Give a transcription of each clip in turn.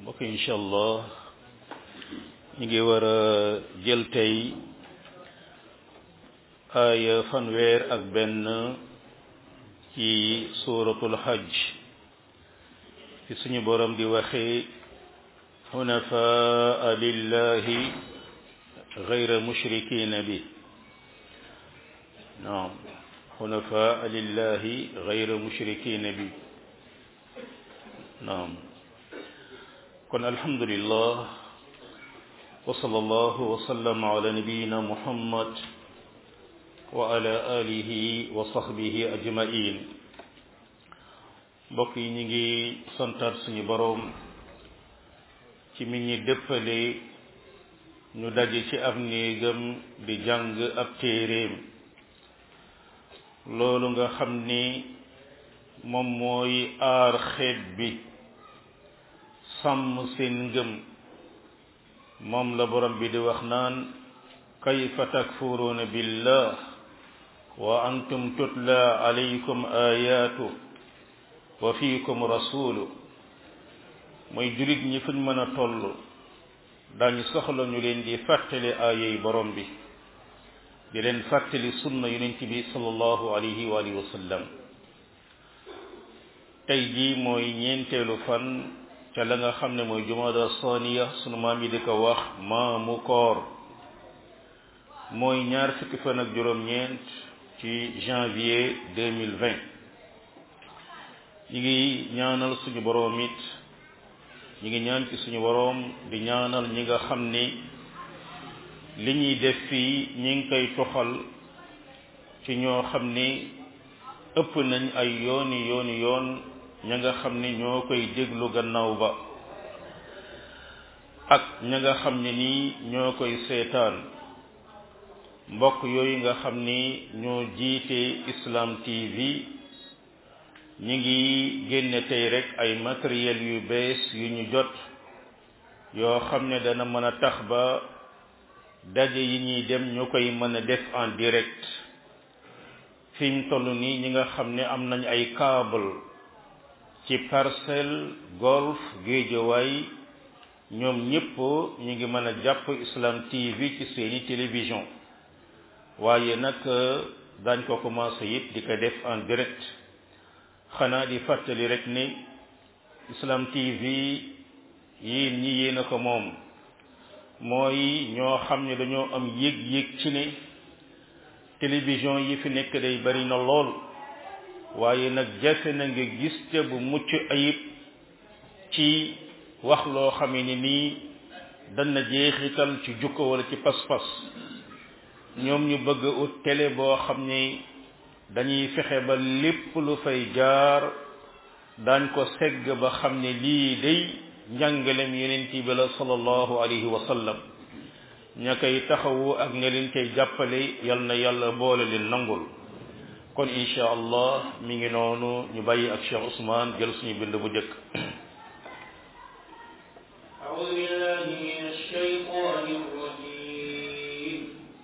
mbokk incha allah ñu ngi war a jël tey aaya fanweer ak benn ci suuratul hajj fi suñu borom di waxee xunafaa lillahi gayra mushrikina bi naam xunafaa lillahi gayra mushrikina bi naam kon alhamdulillah wa sallallahu wa sallam ala nabiyina muhammad wa ala alihi wa sahbihi ajmain mbokk yi ñu ngi santaat suñu boroom ci mi ñi dëppale ñu daje ci ab néegam di jàng ab téeréem loolu nga xam ni moom mooy aar xeet bi sàmm seen ngëm moom la borom bi di wax naan kayfa takfuruuna billah wa antum tutla alaykum ayatu wa fiikum rasulu mooy julit ñi fuñ mën a toll dañu soxla ñu leen di fàttali aayey borom bi di leen fàttali sunna yonent bi sallallahu alayhi wa alihi wa sallam tey jii mooy ñeenteelu fan ca la nga xam ne mooy jumada saniya sunu maam yi di ko wax maamu koor mooy ñaar fukki fan ak juróom-ñeent ci janvier 2020 ñi ngi ñaanal suñu boroom it ñi ngi ñaan ci suñu boroom di ñaanal ñi nga xam ni li ñuy def fii ñi ngi koy toxal ci ñoo xam ni ëpp nañ ay yooni yooni yoon ña nga xam ni ñoo koy déglu gannaaw ba ak ña nga xam ne nii ñoo koy seetaan mbokk yooyu nga xam ni ñoo jiite Islam TV ñi ngi génne tey rek ay matériel yu bees yu ñu jot yoo xam ne dana mën a tax ba daje yi ñuy dem ñu koy mën a def en direct fi mu toll nii ñi nga xam ne am nañ ay câble ci parcelle golf géejawaay ñoom ñëpp ñu ngi mën a jàpp Islam TV ci seeni télévision waaye nag dañ ko commencé it di ko def en direct xanaa di fàttali rek ni Islam TV yéen ñi yéen a ko moom mooy ñoo xam ne dañoo am yëg-yëg ci ne télévision yi fi nekk day bari na lool waaye nag jafe na nga gis te bu mucc ayib ci wax loo xame ni nii dana jeexital ci jukko wala ci pas-pas ñoom ñu bëgg ut télé boo xam ni dañuy fexe ba lépp lu fay jaar daañ ko segg ba xam ne lii day njàngalem yeneen bi la sallallahu alayhi wa sallam ña koy taxawu ak ña leen koy jàppale yal na yàlla boole leen nangul kon insha allah mi ngi noonu ñu bàyyi ak Cheikh Ousmane jël suñu bind bu njëkk أعوذ بالله من الشيطان الرجيم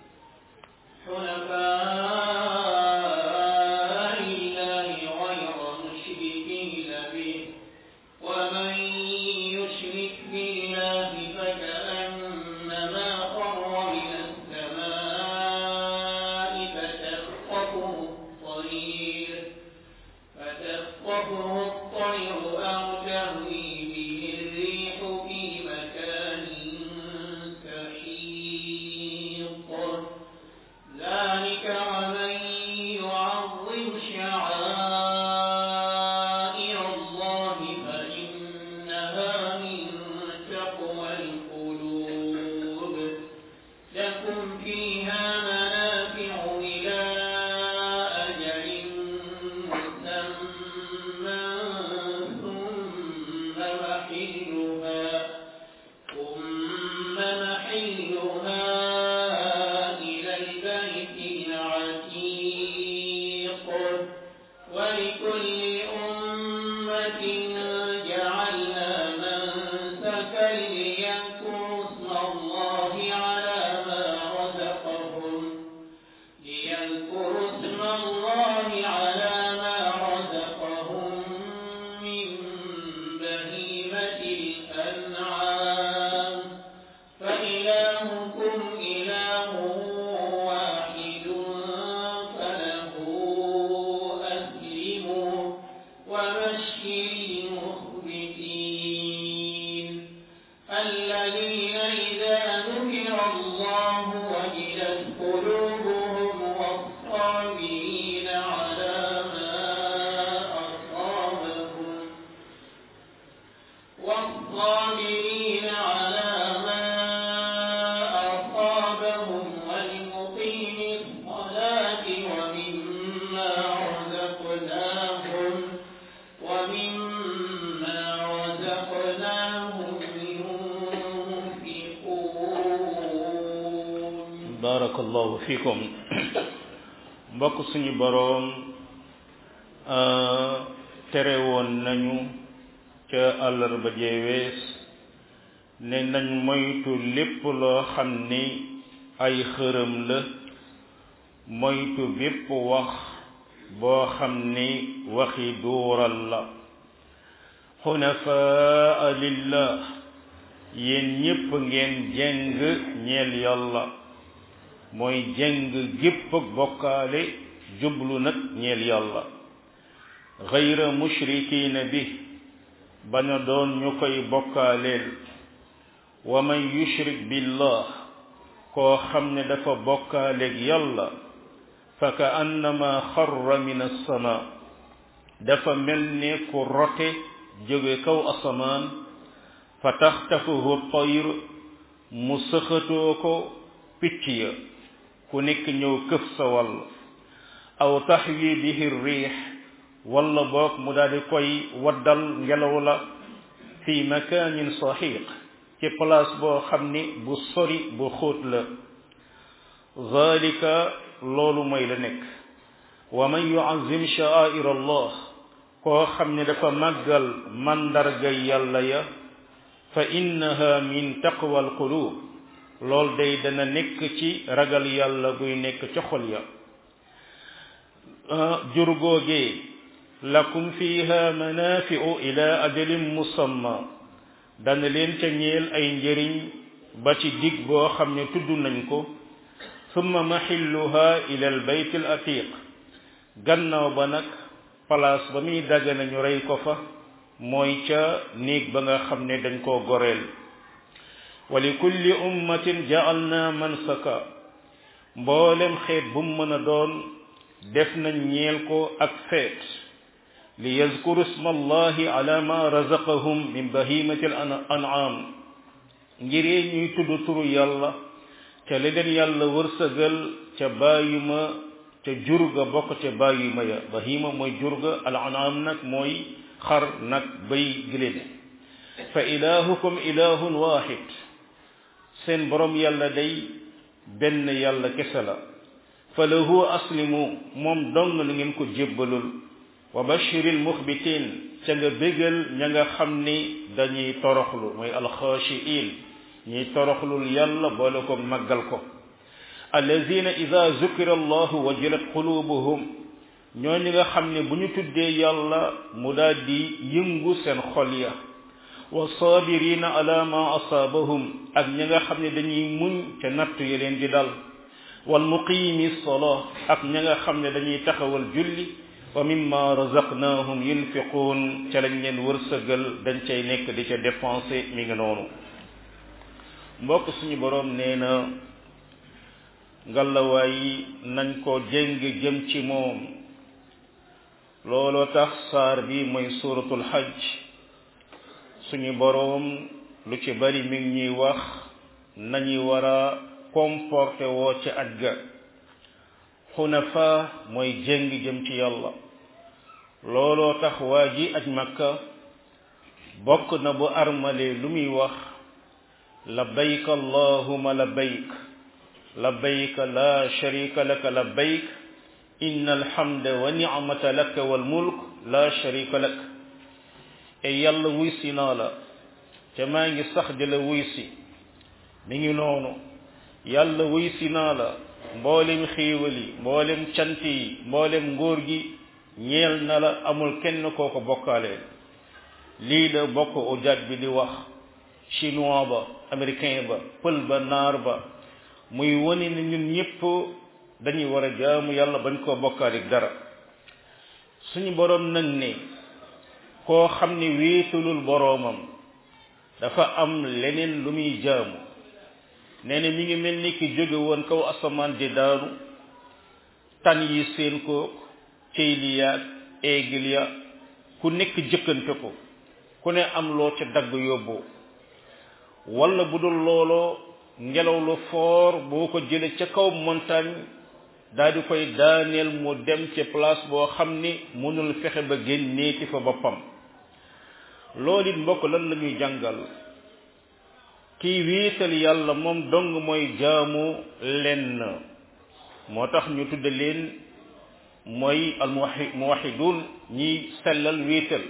حنفاء لله غير مشركين به ومن يشرك بالله فكأنما خر من السماء فتخطفه الطير فتخطفه الطير أو تهوي به الريح في مكان سحيق ذلك ومن يعظم شعائر الله فإنها من تقوى القلوب لكم فيها منافع إلى أجل مسمى ثم محلها ثم محلها إلى البيت العتيق ولكل أمة جعلنا منسكا ليذكروا اسم الله على ما رزقهم ليذكروا اسم الله على ما رزقهم من بهيمة الأنعام وجلت قلوبهم والصابرين على ما أصابهم والصابرين على ما أصابهم والمقيم الصلاة ومما رزقناهم ومما رزقناهم ينفقون barakallahu fikum mbokk suñu boroom tere woon nañu ca àllarba jeewees ne nañ moytu lépp loo xam ni ay xërëm la moytu bépp wax boo xam ni waxi duural la xunafaa lillah yéen ñépp ngeen jeng ñeel yàlla mooy jeng gépp ak bokkaale jublu nag ñeel yàlla gayra mushrikiina bi bañ a doon ñu koy bokkaaleel wa man yushrik billah koo xam ne dafa bokkaaleeg yàlla fa ka annama xarra min assama dafa mel ne ku rote jóge kaw asamaan fa taxtafuhu tayr mu sëxatoo ko picc ya ku nekk ñëw këf sa wàll aw taxwi bihi riix walla boog mu daal di koy waddal ngelaw la fi makaanin saxiiq ci place boo xam ni bu sori bu xóot la zalika loolu mooy la nekk wa man yuazim sha'air allah koo xam ne dafa màggal mandarga yàlla ya fa innaha min taqwa alqulub lool day dana nekk ci ragal yàlla guy nekk ca xol ya jur googee lakum fiha manafi'u ila ajalin musamma dana leen ca ñeel ay njëriñ ba ci dig boo xam ne tudd nañ ko summa maxilluha ila al bayt al atiq gannaaw ba nag place ba muy dagga nañu rey ko fa mooy ca néeg ba nga xam ne dañ koo goreel wa li kulli ummatin ja'alna mansaka mboolem xeet bu mu mën a doon def nañ ñeel ko ak feet li yazkuru isma allahi ala ma razaqahum min bahimati al an'am ngiree ñuy tudd turu yàlla ca li leen yàlla wërsëgal ca bàyyima ca jurga bokk ca bàyyima ya bahima mooy jurga al an'am nag mooy xar nag bay giléem fa ilahukum ilahun wahid seen borom yàlla day benn yàlla kese la fa lahu aslimu moom dong na ngeen ko jébbalul wa bashiril muxbitin ca nga bégal ña nga xam ni dañuy toroxlu mooy alxaashiin ñuy toroxlul yàlla boole ko màggal ko allazina ida zukira allahu wajilat qulubuhum ñooñu nga xam ne bu ñu tuddee yàlla mu daal di yëngu seen xol ya wa sabirina ala ma asaabahum ak ñi nga xam ne dañuy muñ ca nattu ya leen di dal wal muqimi salaa ak ñi nga xam ne dañuy taxawal julli wa mimma razaqnahum yunfiquun ca lañ leen wërsëgal dañ cay nekk di ca dépensé mi ngi noonu mbokk suñu boroom nee na ngalawaay nañ ko jéng jëm ci moom looloo tax saar bi mooy suratul hajj suñu boroom lu ci bari mi ngi ñuy wax nañu war a comporté woo ci aj ga xunafa mooy jéng jëm ci yàlla looloo tax waa ji aj makka bokk na bu armale lu muy wax labbayk allahuma labbayk labbayk la sharika laka labbayk inna alhamda wa ni'mata laka wal mulk la sharika lak e yàlla wuy si naa la te maa ngi sax di la wuy si mi ngi noonu yàlla wuy si naa la mboolem xéewal yi mboolem cant yi mboolem ngóor gi ñeel na la amul kenn koo ko bokkaaleel lii la bokk ujaaj bi di wax chinois ba américain ba pël ba naar ba muy wone ne ñun ñëpp dañuy war a jaamu yàlla bañ koo bokkaalik dara suñu boroom nag ne koo xam ne wéetalul boroomam dafa am leneen lu muy jaamu nee na mi ngi mel ni ki jóge woon kaw asamaan di daanu tan yi seen ko ceyli yaag eegil ya ku nekk jëkkante ko ku ne am loo ca dagg yóbboo wala bu dul looloo ngelaw lu foor boo ko jële ca kaw montagne daal di koy daaneel mu dem ca place boo xam ni mënul fexe ba génneeti fa boppam loolu it mbokk lan la ñuy jàngal kii wiital yàlla moom dong mooy jaamu lenn moo tax ñu tudde leen mooy al muwahidun ñiy sellal wiital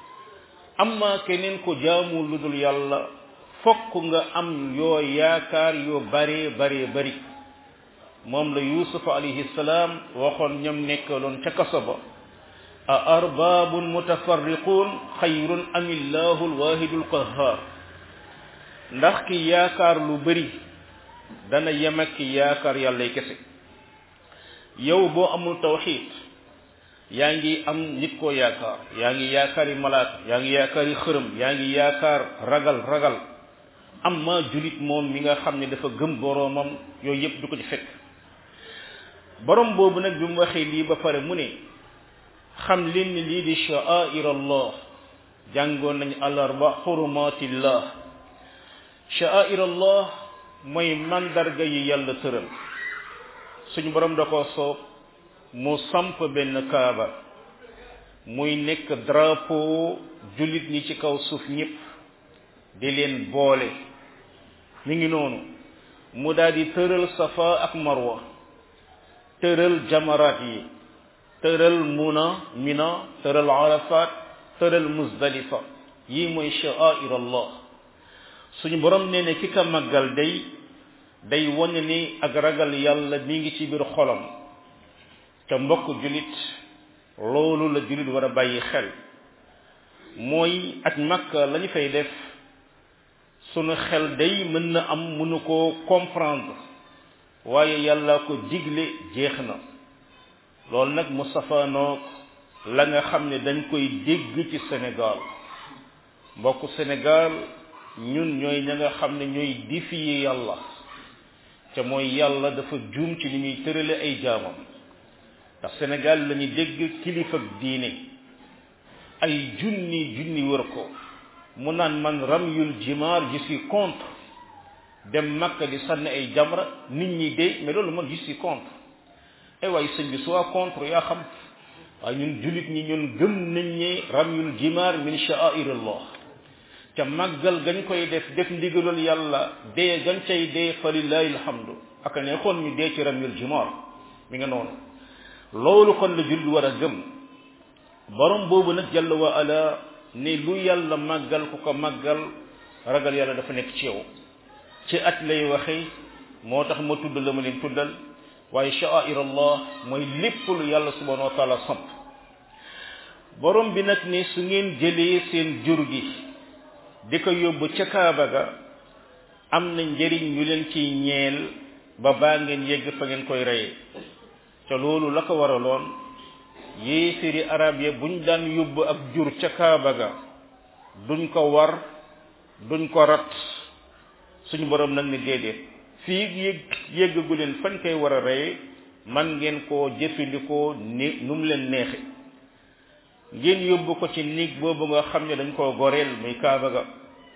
amma keneen ko jaamu lu dul yàlla fokk nga am yoo yaakaar yoo bare bare bari moom la yusuf alayhi salaam waxoon ñam nekkaloon ca kaso ba a arbabun mutafarriqun xayrun am illahu alwahidu alqahar ndax ki yaakaar lu bari dana yem ak ki yaakaar yàllay kese yow boo amul tawxid yaa ngi am nit koo yaakaar yaa ngi yaakaari malaaka yaa ngi yaakaari xërëm yaa ngi yaakaar ragal ragal amma julit moom mi nga xam ne dafa gëm boroomam yooyu yépp du ko ci fekk borom boobu nag bi mu waxee lii ba pare mu ne xam leen ni lii di sha'air allah jàngoon nañu alarba xurumatillah sha'air allah mooy mandarga yi yàlla tëral suñu borom da ko soob mu samp benn kaaba muy nekk drapeau jullit ñi ci kaw suuf ñépp di leen boole mi ngi noonu mu daal di tëral safa ak marwa tëral jamaraat yi tëral muna mina tëral arafat tëral muzdalifa yi mooy sha'air allah suñu borom nee ne ki ka màggal day day wane ni ak ragal yàlla mi ngi ci biir xolam te mbokk julit loolu la julit war a bàyyi xel mooy ak makka lañu fay def sunu xel day mën na am mënu koo comprendre waaye yàlla ko digle jeex na loolu nag mu safaanoog la nga xam ne dañ koy dégg ci Sénégal mbokk Sénégal ñun ñooy ña nga xam ne ñooy défier yàlla te mooy yàlla dafa juum ci li ñuy tërale ay jaamam ndax Sénégal la ñu dégg kilifa ak diine ay junni junni wër ko mu naan man ramyul jimaar je suis contre dem Makka di sànni ay jamra nit ñi de mais loolu man je suis contre ay waaye sëñ bi soit contre yaa xam waaye ñun jullit ñi ñun gëm nañ ne ramyul jimaar min sha'airillah te màggal gañ koy def def ndigalul yàlla dee gañ cay dee fa lillahi alhamdu ak ne xoon ñu dee ci ramyul jimaar mi nga noonu loolu kon la jullit war a gëm borom boobu nag jalla wa ala ne lu yàlla màggal ku ko màggal ragal yàlla dafa nekk ci yow ci at lay waxe moo tax ma tudd la ma leen tuddal waaye sha'air allah mooy lépp lu yàlla subhanahu wa taala samp borom bi nag ne su ngeen jëlee seen jur gi di ko yóbbu ca kaaba ga am na njëriñ ñu leen ciy ñeel ba baa ngeen yegg fa ngeen koy reyee te loolu la ko waraloon yéefiri arab ya buñ daan yóbbu ak jur ca kaaba ga duñ ko war duñ ko rat suñu borom nag ni déedéet fii yëg yëggagu leen fañ koy war a reye man ngeen koo jëfandikoo ni nu mu leen neexe ngeen yóbbu ko ci néeg boobu nga xam ne dañ koo goreel muy kaaba ga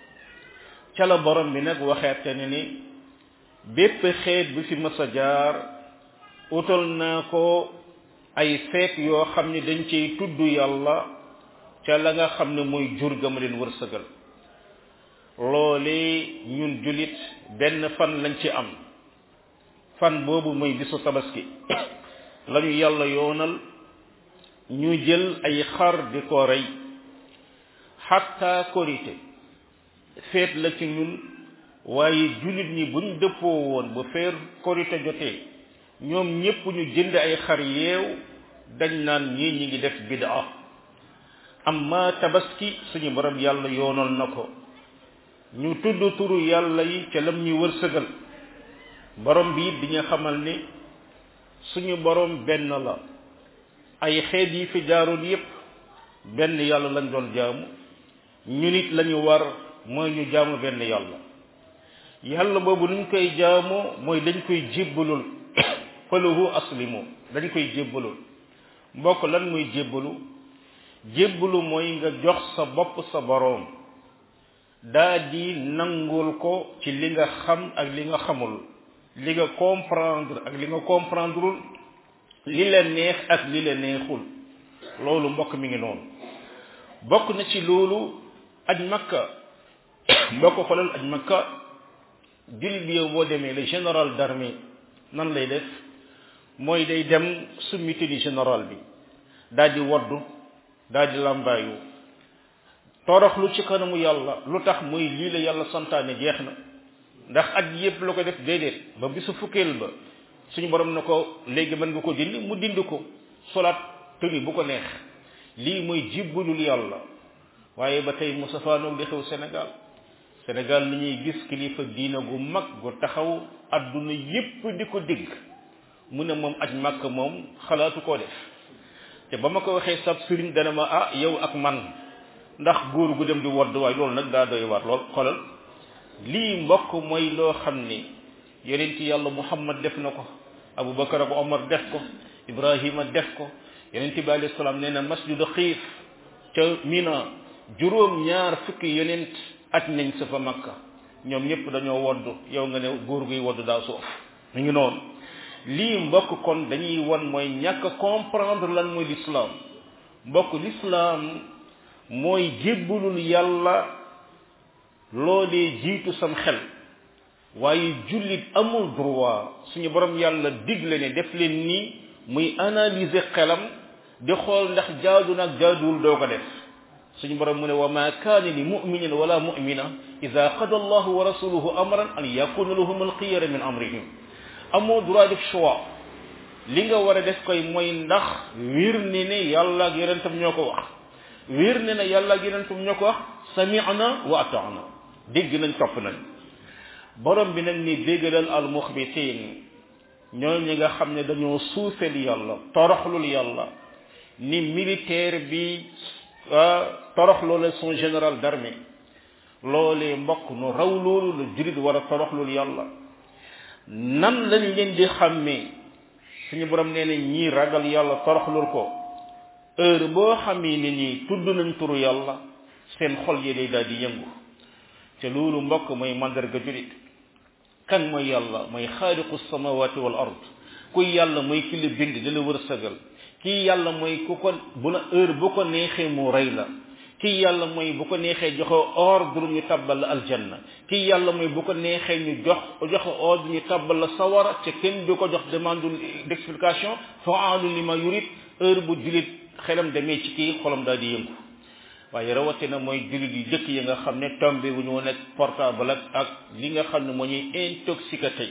ca la borom bi nag waxeete ne ni bépp xeet bi fi mës a jaar utal naa ko ay feet yoo xam ne dañ ciy tudd yàlla ca la nga xam ne mooy jur ga ma leen wërsëgal loolee ñun julit benn fan lañ ci am fan boobu mooy bisu tabaski lañu yàlla yoonal ñu jël ay xar di ko rey xatta korite feet la ci ñun waaye julit ñi buñ dëppoo woon bu feer korite jotee ñoom ñépp ñu jënd ay xar yeew dañ naan ñii ñi ngi def bid'a amma tabaski suñu borom yàlla yoonal na ko ñu tudd turu yàlla yi ca lam ñu wërsëgal borom bi di ñu xamal ni suñu borom benn la ay xeet yi fi jaaroon yépp benn yàlla lañ doon jaamu ñu nit lañu war mooy ñu jaamu benn yàlla yàlla boobu nuñ koy jaamoo mooy dañ koy jébbalul falahu aslimu dañ koy jébbalul mbokk lan muy jébbalu jébbalu mooy nga jox sa bopp sa boroom daa di nangul ko ci li nga xam ak li nga xamul li nga comprendre ak li nga comprendreul li la neex ak li la neexul loolu mbokk mi ngi noonu bokk na ci loolu aj makka mbokk xolal aj makka jullit bi yow boo demee le général d'armée nan lay def mooy day dem summi tenue général bi daal di waddu daal di làmbaayu toroxlu ci kanamu yàlla lu tax muy lii la yàlla santaane jeex na ndax at yépp la ko def déedéet ba bisu fukkeel ba suñu borom na ko léegi mën nga ko dindi mu dindi ko solaat tenue bu ko neex lii mooy jibbalul yàlla waaye ba tey Moustapha noog di xew Sénégal Sénégal li ñuy gis kilifa diina gu mag gu taxaw adduna yépp di ko dégg mu ne moom aj màkk moom xalaatu koo def te ba ma ko waxee sab sëriñ dana ma ah yow ak man ndax góor gu dem di wodd waaye loolu nag daa doy waar lool xolal lii mbokk mooy loo xam ni yonent yàlla muhammad def na ko abubakar ak omar def ko ibrahima def ko yonent bi alayhi salaam nee na masjidu xiif ca mina juróom ñaar fukki yonent aj nañ sa fa makka ñoom ñëpp dañoo wodd yow nga ne góor guy wodd daa soof mi ngi noonu lii mbokk kon dañuy won mooy ñàkk comprendre lan mooy l'islam mbokk l'islam mooy jébbalul yàlla loolee jiitu sam xel waaye jullit amul droit suñu borom yàlla digle ne def leen nii muy analyser xelam di xool ndax jaadu nag jaaduwul doo ko def suñu borom mu ne wa ma kaana li muminin wala mumina ida qada allahu wa rasuluhu amran an yakuna lahum alxiyara min amrihim amoo droit def choix li nga war a def koy mooy ndax wir ni ne yàlla ak yonentam ñoo ko wax wir ni ne yàlla ak yonentam ñoo ko wax sami'na wa ata'na dégg nañ topp nañ borom bi nag ni déggalal al muxbitin ñoo ñi nga xam ne dañoo suufeel yàlla toroxlul yàlla ni militaire bi toroxloo la son général d'armée loolee mbokk nu raw loolu la jurit war a toroxlul yàlla nan lañ leen di xàmmee suñu borom nee na ñii ragal yàlla toroxlul ko heure boo xamee ni ñii tudd nañ turu yàlla seen xol yi day daal di yëngu te loolu mbokk mooy mandarga julit kan mooy yàlla mooy xaaliqu samawati wal ard kuy yàlla mooy ki la bind di la wërsëgal kii yàlla mooy ku ko bu la heure bu ko neexee mu rey la kii yàlla mooy bu ko neexee joxe ordre ñu tabbal la aljanna kii yàlla mooy bu ko neexee ñu jox joxe ordre ñu tabbal la sawara te kenn du ko jox demande d'explication faalu li ma yurit heure bu julit xelam demee ci kii xolam daal di yëngu waaye rawatina mooy jullit yu jëkk yi nga xam ne tombé wu ñu woon ak portable ak ak li nga xam ne moo ñuy intoxiqué tey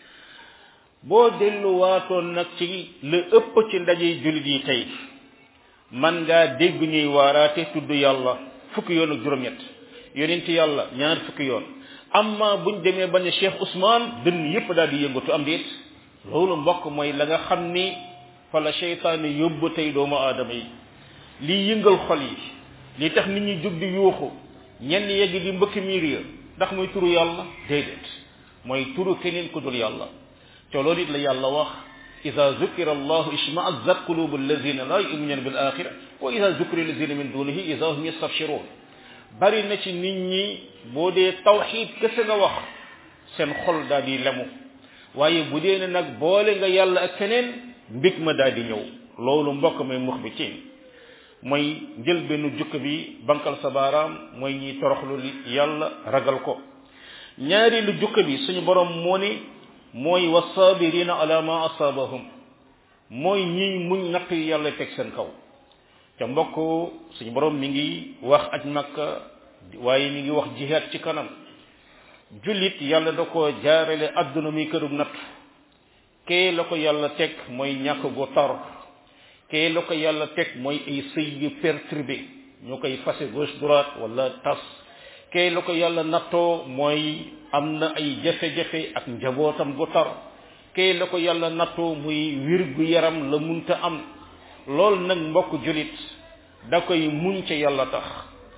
boo delluwaatoon nag ci la ëpp ci ndaje jullit yi tey man ngaa dégg ñuy waaraate tudd yàlla fukki yoon ak juróom-ñett yonent yàlla ñaar fukki yoon amma buñ demee ba ne Cheikh Ousmane dënn yépp daal di yëngatu am déet loolu mbokk mooy la nga xam ni fa la seytaane yóbbu tey doomu aadama yi lii yëngal xol yi li tax nit ñi jóg di yuuxu ñenn yegg di mbëkk miir ya ndax mooy turu yàlla déedéet mooy turu keneen ku dul yàlla te loolu it la yàlla wax ida zukira allahu ishma'azzat qulubu allazina la yu'minuna bil axira wa ida zukira allazina min dunihi ida hum yastabshirun bari na ci nit ñi boo dee tawxid kese nga wax seen xol daal di lemu waaye bu dee ne nag boole nga yàlla ak keneen mbig ma daal di ñëw loolu mbokk may mux bi ci mooy njël benn jukk bi bankal sa baaraam mooy ñiy toroxlu yàlla ragal ko ñaari lu jukk bi suñu borom moo ni mooy wasabirina ala ma asabahum mooy ñiy muñ natt yi yàlla teg seen kaw te mbokk suñu borom mi ngi wax aj makka waaye mi ngi wax jihaad ci kanam jullit yàlla da ko jaarale adduna muy kërug natt kee la ko yàlla teg mooy ñàkk gu tar kee la ko yàlla teg mooy ay sëy yu perturbé ñu koy fase gauche droite wala tas kee la ko yàlla nattoo mooy am na ay jafe-jafe ak njabootam gu tar kee la ko yàlla nattoo muy wir gu yaram la munta am lool nag mbokk julit da koy muñ ca yàlla tax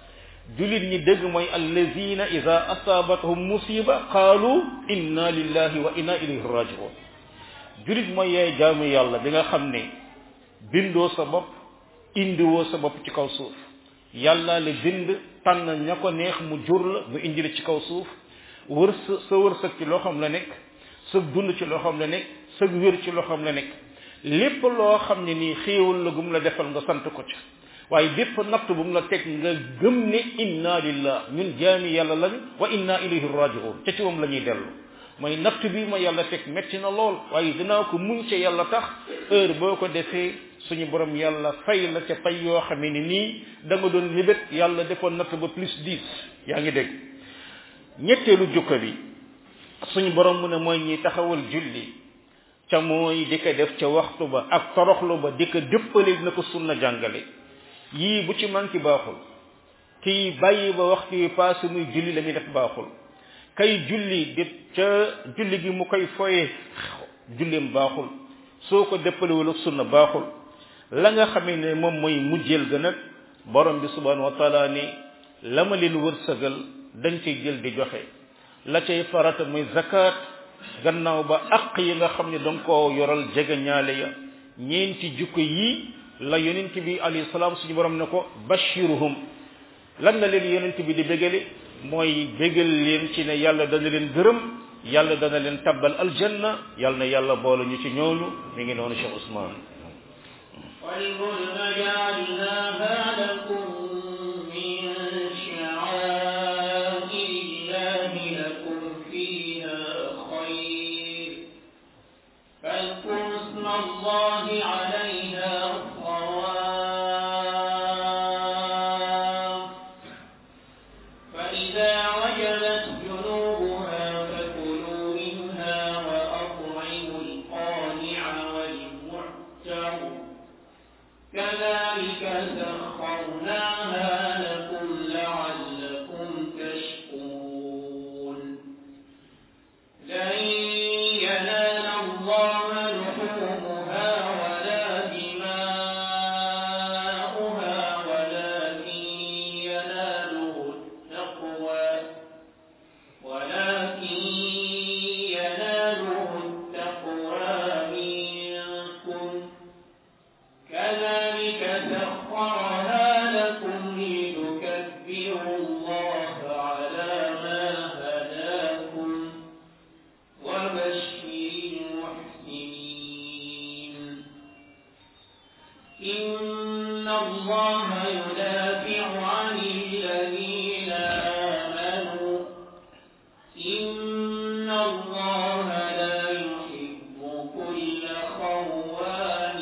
julit ñi dëgg mooy allazina ida asabatahum musiba qaalu inna lillahi wa inna ilayhi rajiun julit mooy yaay jaamu yàlla bi nga xam ne bindoo sa bopp indiwoo sa bopp ci kaw suuf yàlla la bind tànn ña ko neex mu jur la mu indi la ci kaw suuf wër sa sa wërsëg ci loo xam la nekk sa dund ci loo xam la nekk sa wér ci loo xam la nekk lépp loo xam ne nii xéewal la gum la defal nga sant ko ci waaye bépp natt bu mu la teg nga gëm ne inna lillah ñun jaami yàlla lañ wa inna ilayhi rajiun ca ci moom la ñuy dellu mooy natt bi ma yàlla teg metti na lool waaye dinaa ko muñ ca yàlla tax heure boo ko defee suñu borom yàlla fay la ca fay yoo xam ne nii da nga doon libét yàlla defoon natt ba plus dix yaa ngi dégg ñetteelu jukka bi suñu borom mu ne mooy ñi taxawal julli ca mooy di ko def ca waxtu ba ak toroxlu ba di ko dëppale na ko sunna jàngale yii bu ci manki baaxul kii bàyyi ba waxtu yi passé muy julli la muy def baaxul kay julli di ca julli gi mu koy foye julleem baaxul soo ko dëppalewul ak sunna baaxul la nga xamee ne moom mooy mujjeel ga nag borom bi subhanahu wa taala ni la ma leen wërsëgal dañ cay jël di joxe la cay farata muy zakat gannaaw ba aq yi nga xam ne danga koo yoral jege ñaale ya ñeenti jukko yii la yonent bi alayhi salaam suñu borom ne ko bashiruhum lan la leen yonent bi di bégale mooy bégal leen ci ne yàlla dana leen gërëm yàlla dana leen tabbal aljanna yàlla na yàlla boole ñu ci ñooñu mi ngi noonu Cheikh Ousmane والبدن جعلناها لكم من شعائر الله لكم فيها خير فاذكروا اسم الله عليها صواف فإذا وجبت جنوبها فكلوا منها وأطعموا القانع والمعتر كذلك سخرناها لكم لعلكم تشكرون لن ينال الله لحومها ولا دماؤها ولكن يناله التقوى ولكن يناله التقوى منكم كذلك سخرها لكم لتكبروا الله على ما هداكم وبشر المحسنين إن الله يدافع عن الذين آمنوا إن الله لا يحب كل خوان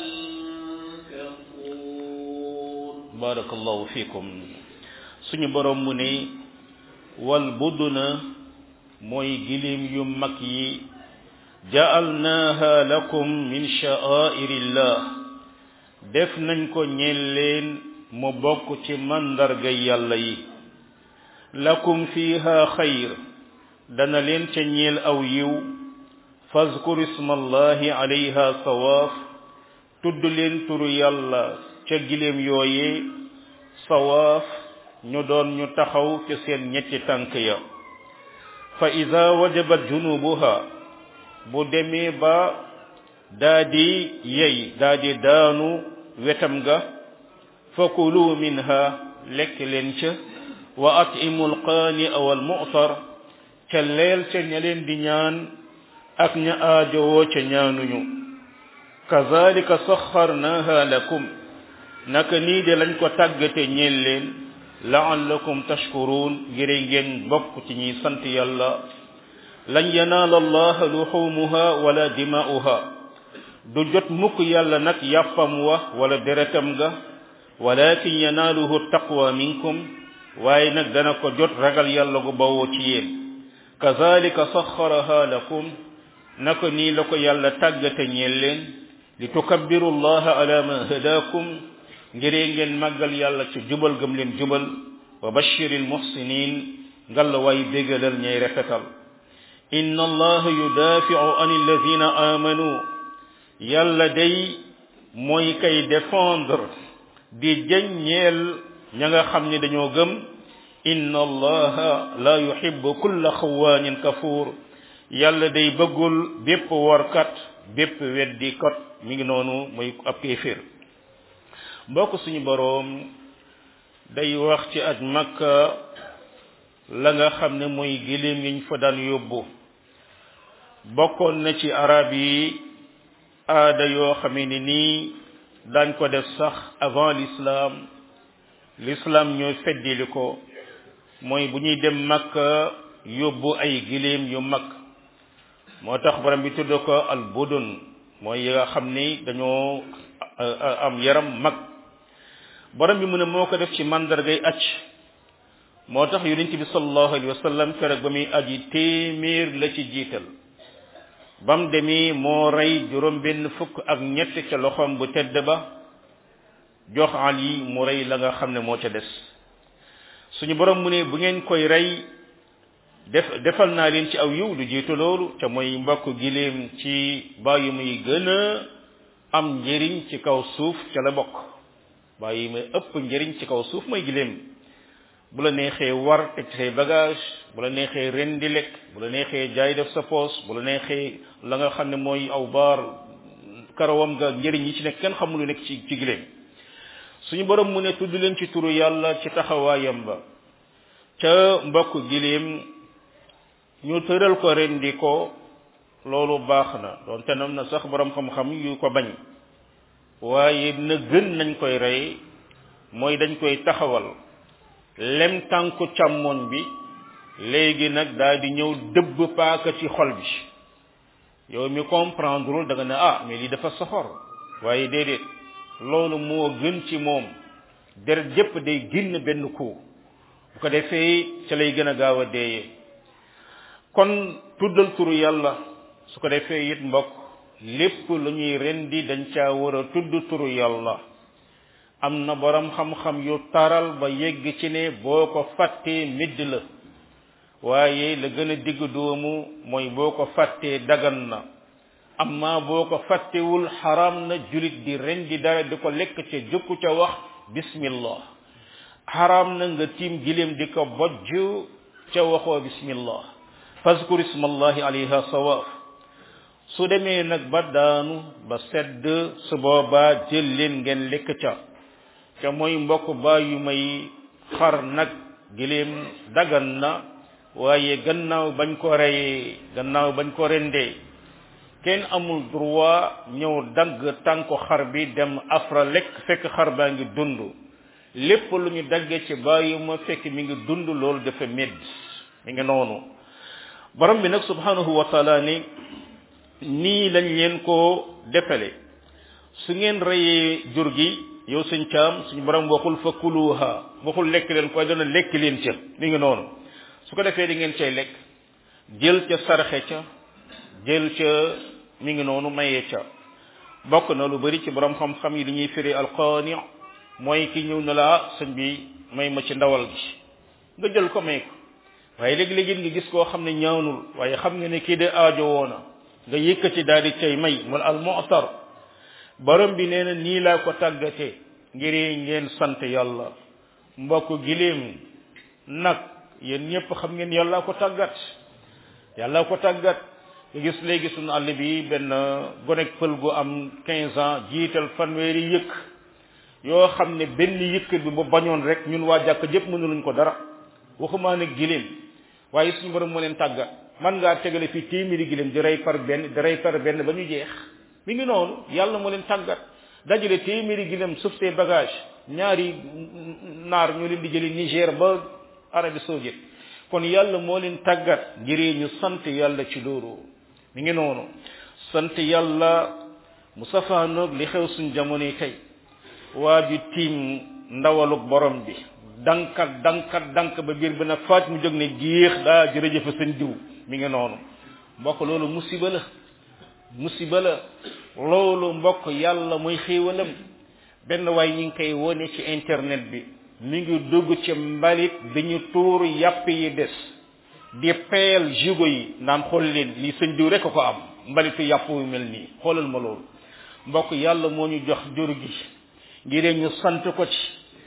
كفور barakallahu fikum suñu borom mu ne wal buduna mooy gilim yu mag yi ja'alnaha lakum min sha'airillah def nañ ko ñeel leen mu bokk ci mandarga yàlla yi lakum fiha xayr dana leen ca ñeel aw yiw fazkur ismallahi alayha sawaaf tudd leen turu yàlla ca gileem yooye sawaaf ñu doon ñu taxaw ci seen ñetti tànk ya fa ida wajabat junubuha bu demee ba daa di yey daa di daanu wetam ga fakulu minha lekk leen ca wa atimu alqaani aw almu'tar ca leel ca ña leen di ñaan ak ña aajowoo ca ñaanuñu kazalika saxarnaha lakum naka nii de lañ ko tàggate ñeel leen laallakum tashkurun ngir ngeen bokk ci ñuy sant yàlla lan yanaala allaha luxumuha wala dimaa'uha du jot mukk yàlla nag yàppam wa wala deretam ga walakin yanaaluhu taqwa minkum waaye nag dana ko jot ragal yàlla gu bawoo ci yéen kazalika saxaraha lakum naka nii la ko yàlla tàggate ñeel leen li tukabbiru allaha ala ma hadakum ngiree ngeen màggal yàlla ci jubal gëm leen jubal wa bashiril muhsinin ngal way bégalal ñay rafetal inna allaha yudafi'u an alladhina amanu yàlla day mooy kay défendre di jañ ñeel ña nga xam ne dañoo gëm inna allaha la yuhibbu kulla xawaanin kafuur yàlla day bëggul bépp workat bépp weddikat mi ngi noonu muy ab kéeféer mbokk suñu boroom day wax ci aj makka la nga xam ne mooy giléem yiñ fa daan yóbbu bokkoon na ci arab yi aada yoo xamee ni nii dañ ko def sax avant l'islam l'islam ñooy feddili ko mooy bu ñuy dem makka yóbbu ay giléem yu mag moo tax borom bi tudd ko al budun mooy yi nga xam ni dañoo am yaram mag borom bi mu ne moo ko def ci mandargay acc moo tax yonent bi sallallahu alayhi wa sallam keroog ba muy aji téeméer la ci jiital bam demee moo rey juróom benn fukk ak ñett ca loxoom bu tedd ba jox Ali mu rey la nga xam ne moo ca des suñu borom mu ne bu ngeen koy rey def defal naa leen ci aw yiw lu jiitu loolu te mooy mbokk giléem ci bàyyi muy gën a am njëriñ ci kaw suuf ca la bokk bàyyi muy ëpp njëriñ ci kaw suuf mooy giléem bu la neexee war teg say bagage bu la neexee ren di lekk bu la neexee jaay def sa poos bu la neexee la nga xam ne mooy aw baar karawam nga njëriñ yi ci nekk kenn xamul lu nekk ci ci giléem suñu borom mu ne tudd leen ci turu yàlla ci taxawaayam ba ca mbokk giléem ñu tëral ko rendi ko loolu baax na doonte nam na sax borom xam-xam yu ko bañ waaye na gën nañ koy rey mooy dañ koy taxawal lem tànku càmmoñ bi léegi nag daal di ñëw dëbb paaka ci xol bi yow mi comprendrewul da nga ne ah mais lii dafa soxor waaye déedéet loolu moo gën ci moom deret jëpp day génn benn coup bu ko defee ca lay gën a gaaw a deeyee kon tuddal turu yàlla su ko defee it mbokk lépp lu ñuy rendi dañ caa war a tudd turu yàlla am na borom xam-xam yu taral ba yegg ci ne boo ko fàttee midd la waaye la gën a digg doomu mooy boo ko fàttee dagan na amma boo ko fàttewul xaram na julit di rendi dara di ko lekk ca jëkku ca wax bismillah xaram na nga tiim giléem di ko bojj ca waxoo bismillah fazkur ismallahi alayha sawaaf su demee nag ba daanu ba sedd su boobaa jël leen ngeen lekk ca ca mooy mbokk baa yu may xar nag giléem dagan na waaye gannaaw bañ ko reyee gannaaw bañ ko rendee kenn amul droit ñëw dagg tànku xar bi dem afra lekk fekk xar baa ngi dund lépp lu ñu daggee ci bàyyi ma fekk mi ngi dund loolu dafa medd mi ngi noonu borom bi nag subhanahu wa taala ni nii lañ leen ko defale su ngeen reyee jur gi yow sëñ caam suñu borom waxul fa kuluha waxul lekk leen koy dana lekk leen ca mi ngi noonu su ko defee di ngeen cay lekk jël ca sarxe ca jël ca mi ngi noonu mayee ca bokk na lu bari ci borom xam-xam yi li ñuy firi alqaani mooy ki ñëw na laa sëñ bi may ma ci ndawal gi nga jël ko may ko waaye léegi-léegi nga gis koo xam ne ñaanul waaye xam nga ne kii de aajo woona nga yëkkati daal di cay may wala al mu'tar borom bi nee na nii laa ko tàggatee ngir ngeen sant yàlla mbokk giléem nag yéen ñëpp xam ngeen yàlla ko tàggat yàlla ko tàggat nga gis léegi suñu àll bi benn gonek pël gu am 15 ans jiital fanweeri yëkk yoo xam ne benn yëkk bi bu bañoon rek ñun waa jàkk jëpp mënuluñ ko dara waxumaa ne giléem waaye suñu borom moo leen tàggat man ngaa tegale fii téeméeri giléem di rey par benn di rey par benn ba ñu jeex mi ngi noonu yàlla moo leen tàggat dajale téeméeri giléem suuf see bagage ñaari naar ñu leen di jëli Niger ba Arabie Saoudite kon yàlla moo leen tàggat ngir ñu sant yàlla ci loolu mi ngi noonu sant yàlla mu safaanoog li xew suñ jamono yi tey waa ju tiim ndawalug borom bi dankat dankat dank ba biir bi na faat mu jóg ne géex daa jërëjëfa seen diw mi ngi noonu mbokk loolu musiba la musiba la loolu mbokk yàlla mooy xéewalam benn waay ñi ngi koy wone ci internet bi mi ngi dugg ci mbalit dañu tuur yàpp yi des di peel jugo yi naan xool leen lii sëñ diw rek ko am mbalitu yàpp yu mel nii xoolal ma loolu mbokk yàlla moo ñu jox jur gi ngir ñu sant ko ci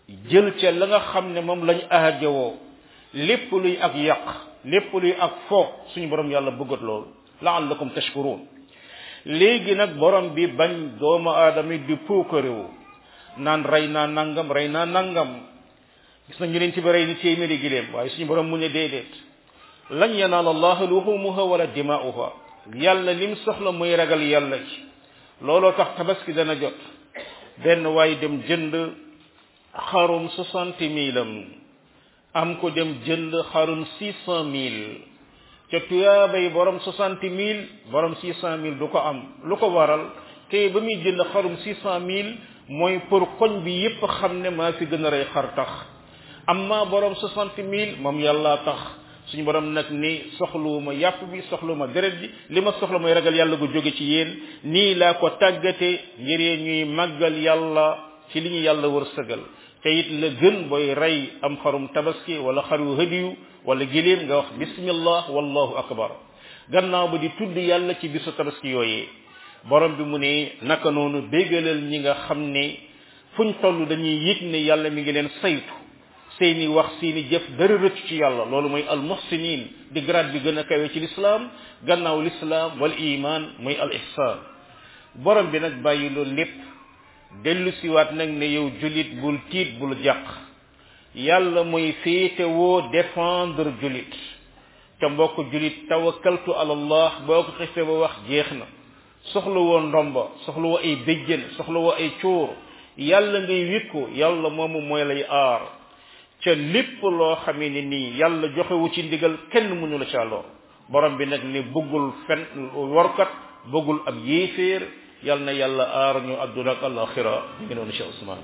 jël ca la nga xam ne moom lañ aajowoo lépp luy ak yàq lépp luy ak fo suñu borom yàlla bëggat loolu laallakum tashkurun léegi nag borom bi bañ doomu aadama di puukarewu naan rey naa nangam rey naa nangam gis na ñu leen ci ba rey ni téeméeri giléem waaye suñu borom mu ne déedéet lan yanaal allaha luhumuha wala dimaa'uha yàlla lim soxla muy ragal yàlla ci looloo tax tabaski dana jot benn waay dem jënd xarum soixante mille am am ko dem jënd xarum six cent mille ca tuyaabay borom soixante mille borom six cent mille du ko am lu ko waral te ba muy jënd xarum six cent mille mooy pour koñ bi yépp xam ne maa fi gën a rey xar tax amma borom soixante mille moom yàlla tax suñu borom nag ni soxluwuma yàpp bi soxluwuma deret bi li ma soxla mooy ragal yàlla gu jóge ci yéen nii laa ko tàggate ngir ñuy màggal yàlla ci li ñu yàlla wërsëgal te it la gën booy rey am xarum tabaski wala xaru hadiyu wala giléem nga wax bismillah wallahu akbar gannaaw ba di tudd yàlla ci bisu tabaski yooyee borom bi mu ne naka noonu bégalal ñi nga xam ne fuñ toll dañuy yëg ne yàlla mi ngi leen saytu seeni wax seeni jëf dara rëcc ci yàlla loolu mooy al muhsinin di grade bi gën a kawe ci lislaam gannaaw lislaam wal iman mooy al ihsan borom bi nag bàyyi loolu lépp dellu siwaat nag ne yow julit bul tiit bul jàq yàlla mooy féete woo défendre julit te mbokk julit tawakkaltu ala allah boo ko xiste ba wax jeex na soxla woo ndomba soxla woo ay béjjën soxla woo ay cuur yàlla ngay wikku yàlla moomu mooy lay aar ca lépp loo xamee ne nii yàlla joxewu ci ndigal kenn mënu la ca lor borom bi nag ne bëggul fen warkat bëggul ab yéeféer yal na yàlla aar ñu adduna ak alaxira ñu ngi noonu Cheikh Ousmane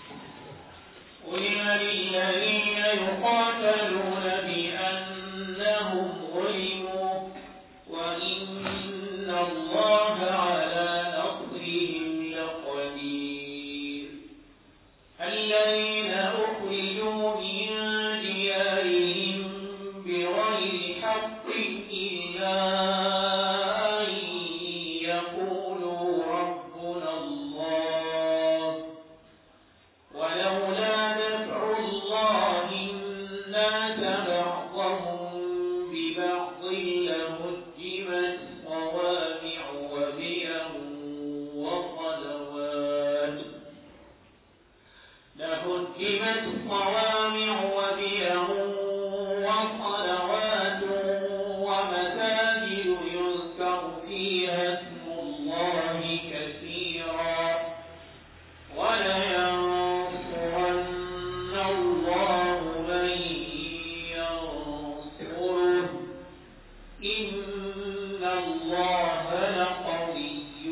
قل للذين يقاتلون بأنهم ظلموا وإن الله على نصرهم لقدير الذين أخرجوا من ديارهم بغير حق إلا أن يقولوا ربنا الله ولولا دفع الله الناس بعضهم ببعض لهدمت صوامع وبيع وصلوات لهدمت صوامع وبيع وصلوات ومساجد يذكر فيها اسم الله كثيرا ولينصرن الله من ينصره إن الله لقوي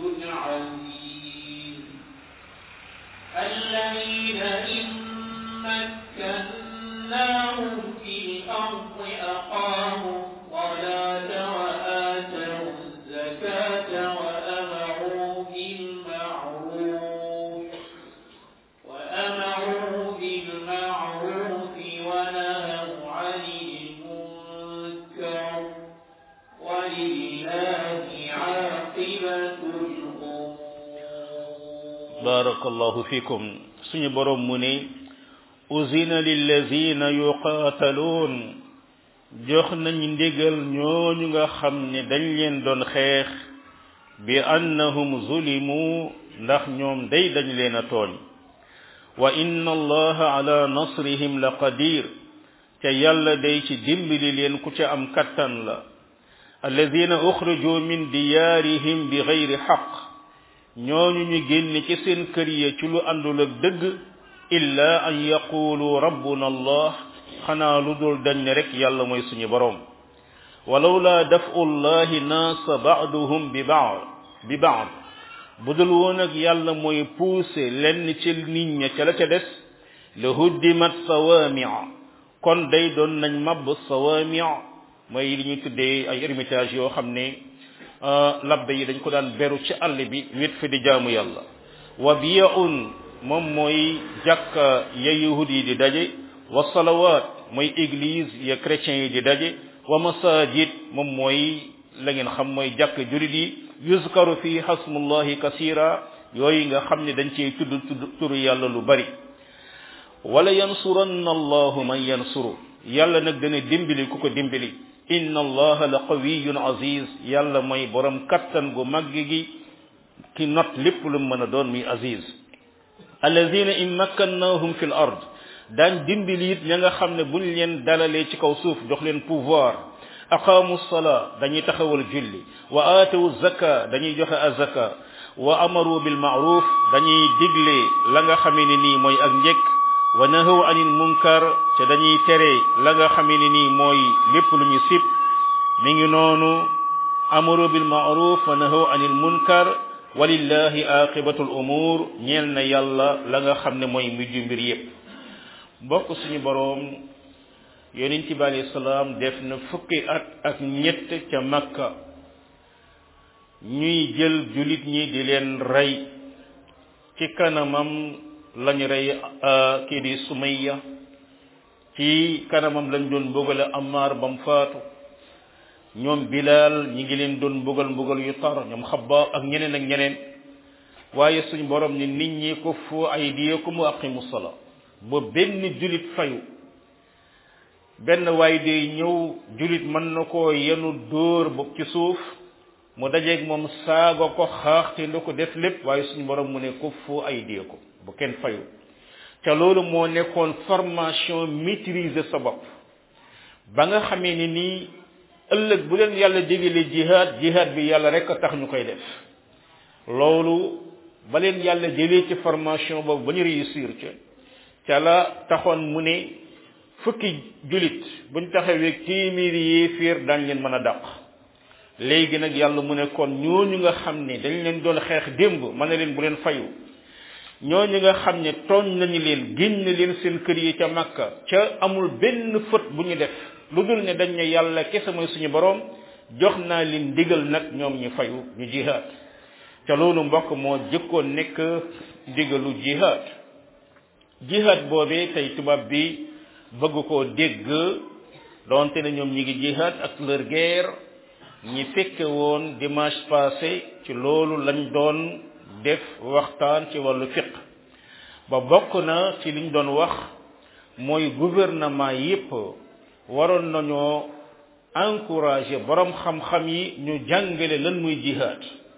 عزيز الذين إن مكناهم في الأرض أقاموا الصلاة وآتوا الزكاة وأمروا بالمعروف وأمروا بالمعروف ونهوا عن المنكر ولله عاقبة الأمور barakallahu fikum suñu borom mu ne uzina lillazina yuqaataluun jox nañ ndigal ñooñu nga xam ne dañ leen doon xeex bi annahum zulimu ndax ñoom day dañ leen a tooñ wa inna allaha ala nasrihim la qadir te yàlla day ci dimbali leen ku ca am kattan la alladina uxriju min diyaarihim bi gayri xaq ñooñu ñu génne ci seen kër ya ci lu àndul ak dëgg illa an yaqulu rabbuna allah xanaa lu dul dañ ne rek yàlla mooy suñu boroom walawla dafu llahi naasa baaduhum bi baad bi baad bu dul woon ak yàlla mooy puuse lenn ci nit ña ca la ca des la huddimat sawaamia kon day doon nañ mabb sawaamia mooy li ñuy tuddee ay ermitage yoo xam ne labbe yi dañ ko daan beru ci àll bi wét fi di jaamu yàlla wa biyaun moom mooy jàkka ya yahud yi di daje wa salawat mooy église ya chrétiens yi di daje wa masajid moom mooy la ngeen xam mooy jàkk jurit yi yuzkaru fi hasmullahi kasira yooyu nga xam ne dañ cey tudd tudd turu yàlla lu bari wala yansuranna allahu man yansuru yàlla nag dana dimbali ku ko dimbali inna allaha la qawiyun aziz yàlla mooy borom kattan gu màgg gi ki not lépp lu mën a doon muy aziz alladina in makkannahum fi l ard daan dimbali it ña nga xam ne buñ leen dalalee ci kaw suuf jox leen pouvoir aqaamu salaa dañuy taxawal julli wa aatawu zaka dañuy joxe azaka wa amaru bil maaruf dañuy digle la nga xamee ne nii mooy ak njëkk wa nahaw anil munkar te dañuy tere la nga xamee ne nii mooy lépp lu ñu sib mi ngi noonu amaru bil maaruf wa nahaw anil munkar walillahi aqibatul umur ñeel na yàlla la nga xam ne mooy mujju mbir yépp mbokk suñu boroom yonent bi alayhi salaam def na fukki at ak ñett ca makka ñuy jël julit ñi di leen rey ci kanamam lañu rey kii di sumayya ci kanamam lañ doon mbugale amaar bam faatu ñoom bilal ñi ngi leen doon mbugal mbugal yu tar ñoom xabba ak ñeneen ak ñeneen waaye suñ borom ni nit ñi ko fu aydiyakum wa aqimu sala ba benn julit fayu benn waay day ñëw julit mën na koo yenu dóor ba ci suuf mu dajeeg moom saaga ko xaaxte nda ko def lépp waaye suñu borom mu ne ko fu aydiyakum bu kenn fayu te loolu moo nekkoon formation maîtriser sa bopp ba nga xamee ni nii ëllëg bu leen yàlla digale jihad jihad bi yàlla rek a tax ñu koy def loolu ba leen yàlla jëlee ci formation boobu ba ñu réussir ca ca la taxoon mu ne fukki julit buñ taxawee téeméeri yéeféer dañ leen mën a dàq léegi nag yàlla mu ne kon ñooñu nga xam ne dañ leen doon xeex démb mën na leen bu leen fayu ñooñu nga xam ne tooñ nañu leen génn leen seen kër yi ca makka ca amul benn fët bu ñu def lu dul ne dañ ne yàlla kese mooy suñu boroom jox naa leen ndigal nag ñoom ñu fayu ñu jihaad ca loolu mbokk moo jëkkoon nekk ndigalu jihaad jihaad boobee tey tubaab bi bëgg koo dégg donte ne ñoom ñi ngi jihaad ak leur guerre ñi fekke woon dimanche passé ci loolu lañ doon def waxtaan ci wàllu fiq ba bokk na ci liñ doon wax mooy gouvernement yépp waroon nañoo encourager borom xam-xam yi ñu jàngale lan muy jihaad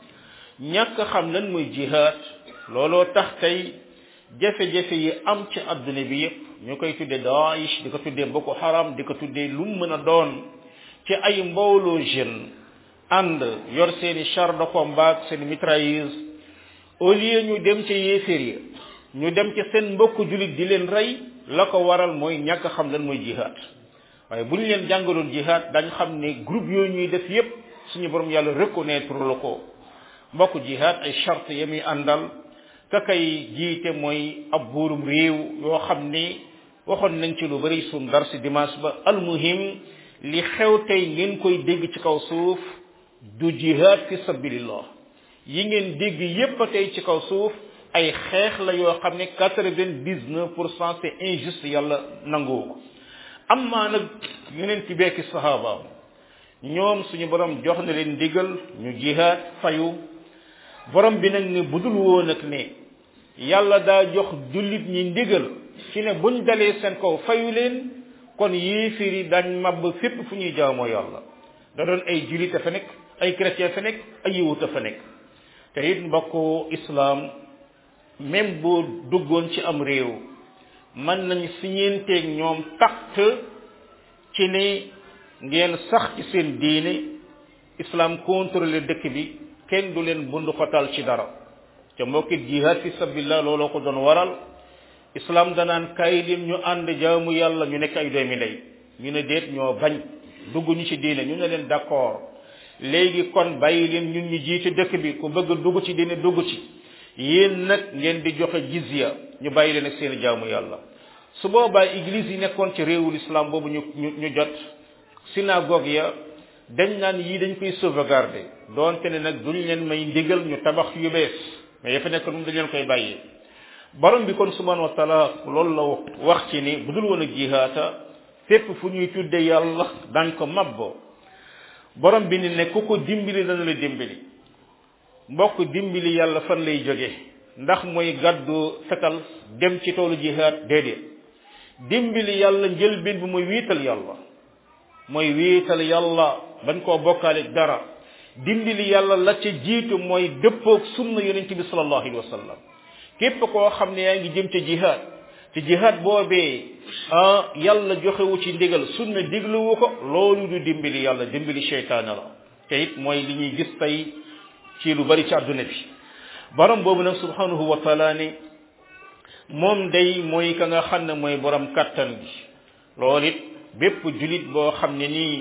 ñàkk xam lan muy jihaad looloo tax tey jafe-jafe yi am ci adduna bi yépp ñu koy tuddee Daesh di ko tuddee Boko Haram di ko tuddee lu mu mën a doon ci ay mbooloo jeune ànd yor seeni char de combat seen mitrailleuse au lieu ñu dem ca yéeféer yi ñu dem ca seen mbokk julit di leen rey la ko waral mooy ñàkk xam lan mooy jihaad waaye bu ñu leen jàngaloon jihaad dañ xam ne groupe yooyu ñuy def yépp suñu borom yàlla reconnaître la ko mbokk jihaad ay charte ya muy àndal ka kay jiite mooy ab buurum réew yoo xam ni waxoon nañ ci lu bari suñ dar si dimanche ba almuhim li xew tey ngeen koy dégg ci kaw suuf du jihaad fi sabilillah yi ngeen dégg yépp a tey ci kaw suuf ay xeex la yoo xam ne quatre-vingt-dix-neuf pour cent c'est injuste yàlla nangoo ko am maa nag yeneen ci bekki sahabaam ñoom suñu borom jox na leen ndigal ñu jihaad fayu borom bi nag ne budul woon ak ne yàlla daa jox jullit ñi ndigal ci ne buñ dalee seen kaw fayu leen kon yéefir yi dañ màbb fépp fu ñuy jaamoo yàlla da doon ay jullit a fa nekk ay chrétien fa nekk ay yiwut a fa nekk te it mbokku islam même boo duggoon ci am réew mën nañ siñeenteeg ñoom pacte ci ne ngeen sax ci seen diine islam contrôler dëkk bi kenn du leen bund xotal ci dara te mbokkit jihad fi sabilillah looloo ko doon waral islam danaan kaay leen ñu ànd jaamu yàlla ñu nekk ay doomi ndey ñu ne déet ñoo bañ dugg ñu ci diine ñu ne leen d'accord léegi kon bàyyi leen ñun ñu jiite dëkk bi ku bëgg dugg ci diine dugg ci yéen nag ngeen di joxe jizya ñu bàyyi leen ak seen jaamu yàlla su boobaa église yi nekkoon ci réewul islam boobu ñu ñu ñu jot synagogue ya dañ naan yii dañ koy sauvegarder doonte ne nag duñ leen may ndigal ñu tabax yu bees mais ya fa nekk moom dañ leen koy bàyyi borom bi kon subhanahu wa taala loolu la wax ci ni bu dul woon a jihaata fépp fu ñuy tudde yàlla dañ ko mabbo borom bi ni ne ku ko dimbali dana la dimbali mbokk dimbali yàlla fan lay jóge ndax mooy gàddu fetal dem ci toolu jihaad déedéet dimbali yàlla njëlbeen bi mooy wiital yàlla mooy wiital yàlla bañ koo bokkaale dara dimbali yàlla la ca jiitu mooy dëppoog sunna yonente bi sallallahu alayhi wa sallam képp koo xam ne yaa ngi jëm ca jihaad te jihaad boobee ah yàlla joxewu ci ndigal sunna digluwu ko loolu du dimbali yàlla dimbali seytaane la te it mooy li ñuy gis tey ci lu bari ci àdduna bi borom boobu nag subhanahu wa taala ne moom day mooy ka nga xam ne mooy borom kattan gi loolu it bépp julit boo xam ne nii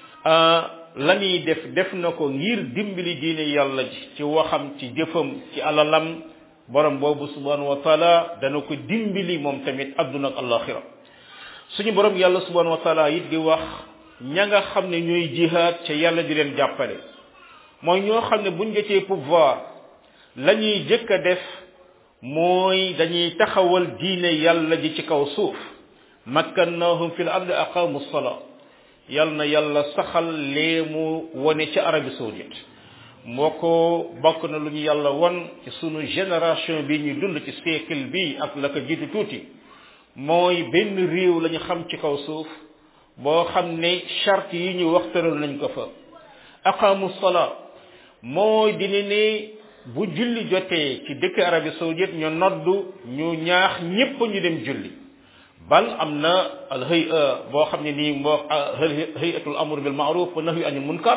la muy def def na ko ngir dimbali diine yàlla ji ci waxam ci jëfam ci alalam borom boobu subhanahu wa taala dana ko dimbali moom tamit adduna ak alaxira suñu borom yàlla subhanahu wa taala it di wax ña nga xam ne ñooy jihaad ca yàlla di leen jàppale mooy ñoo xam ne buñ jotee pouvoir la ñuy jëkk a def mooy dañuy taxawal diine yàlla ji ci kaw suuf makkannahum fil ardi aqamu sala yal na yàlla saxal lee mu wone ca Arabie saoudite moo ko bokk na lu ñu yàlla won ci sunu génération bi ñu dund ci siècle bi ak la ko jiitu tuuti mooy benn réew la ñu xam ci kaw suuf boo xam ne charte yi ñu waxtaral nañ ko fa aqamu sala mooy dina ne bu julli jotee ci dëkk Arabie saoudite ñu noddu ñu ñaax ñépp ñu dem julli bal am na al hay'a boo xam ne nii moo hayatul amr bil ma'ruf wa nahyi anil munkar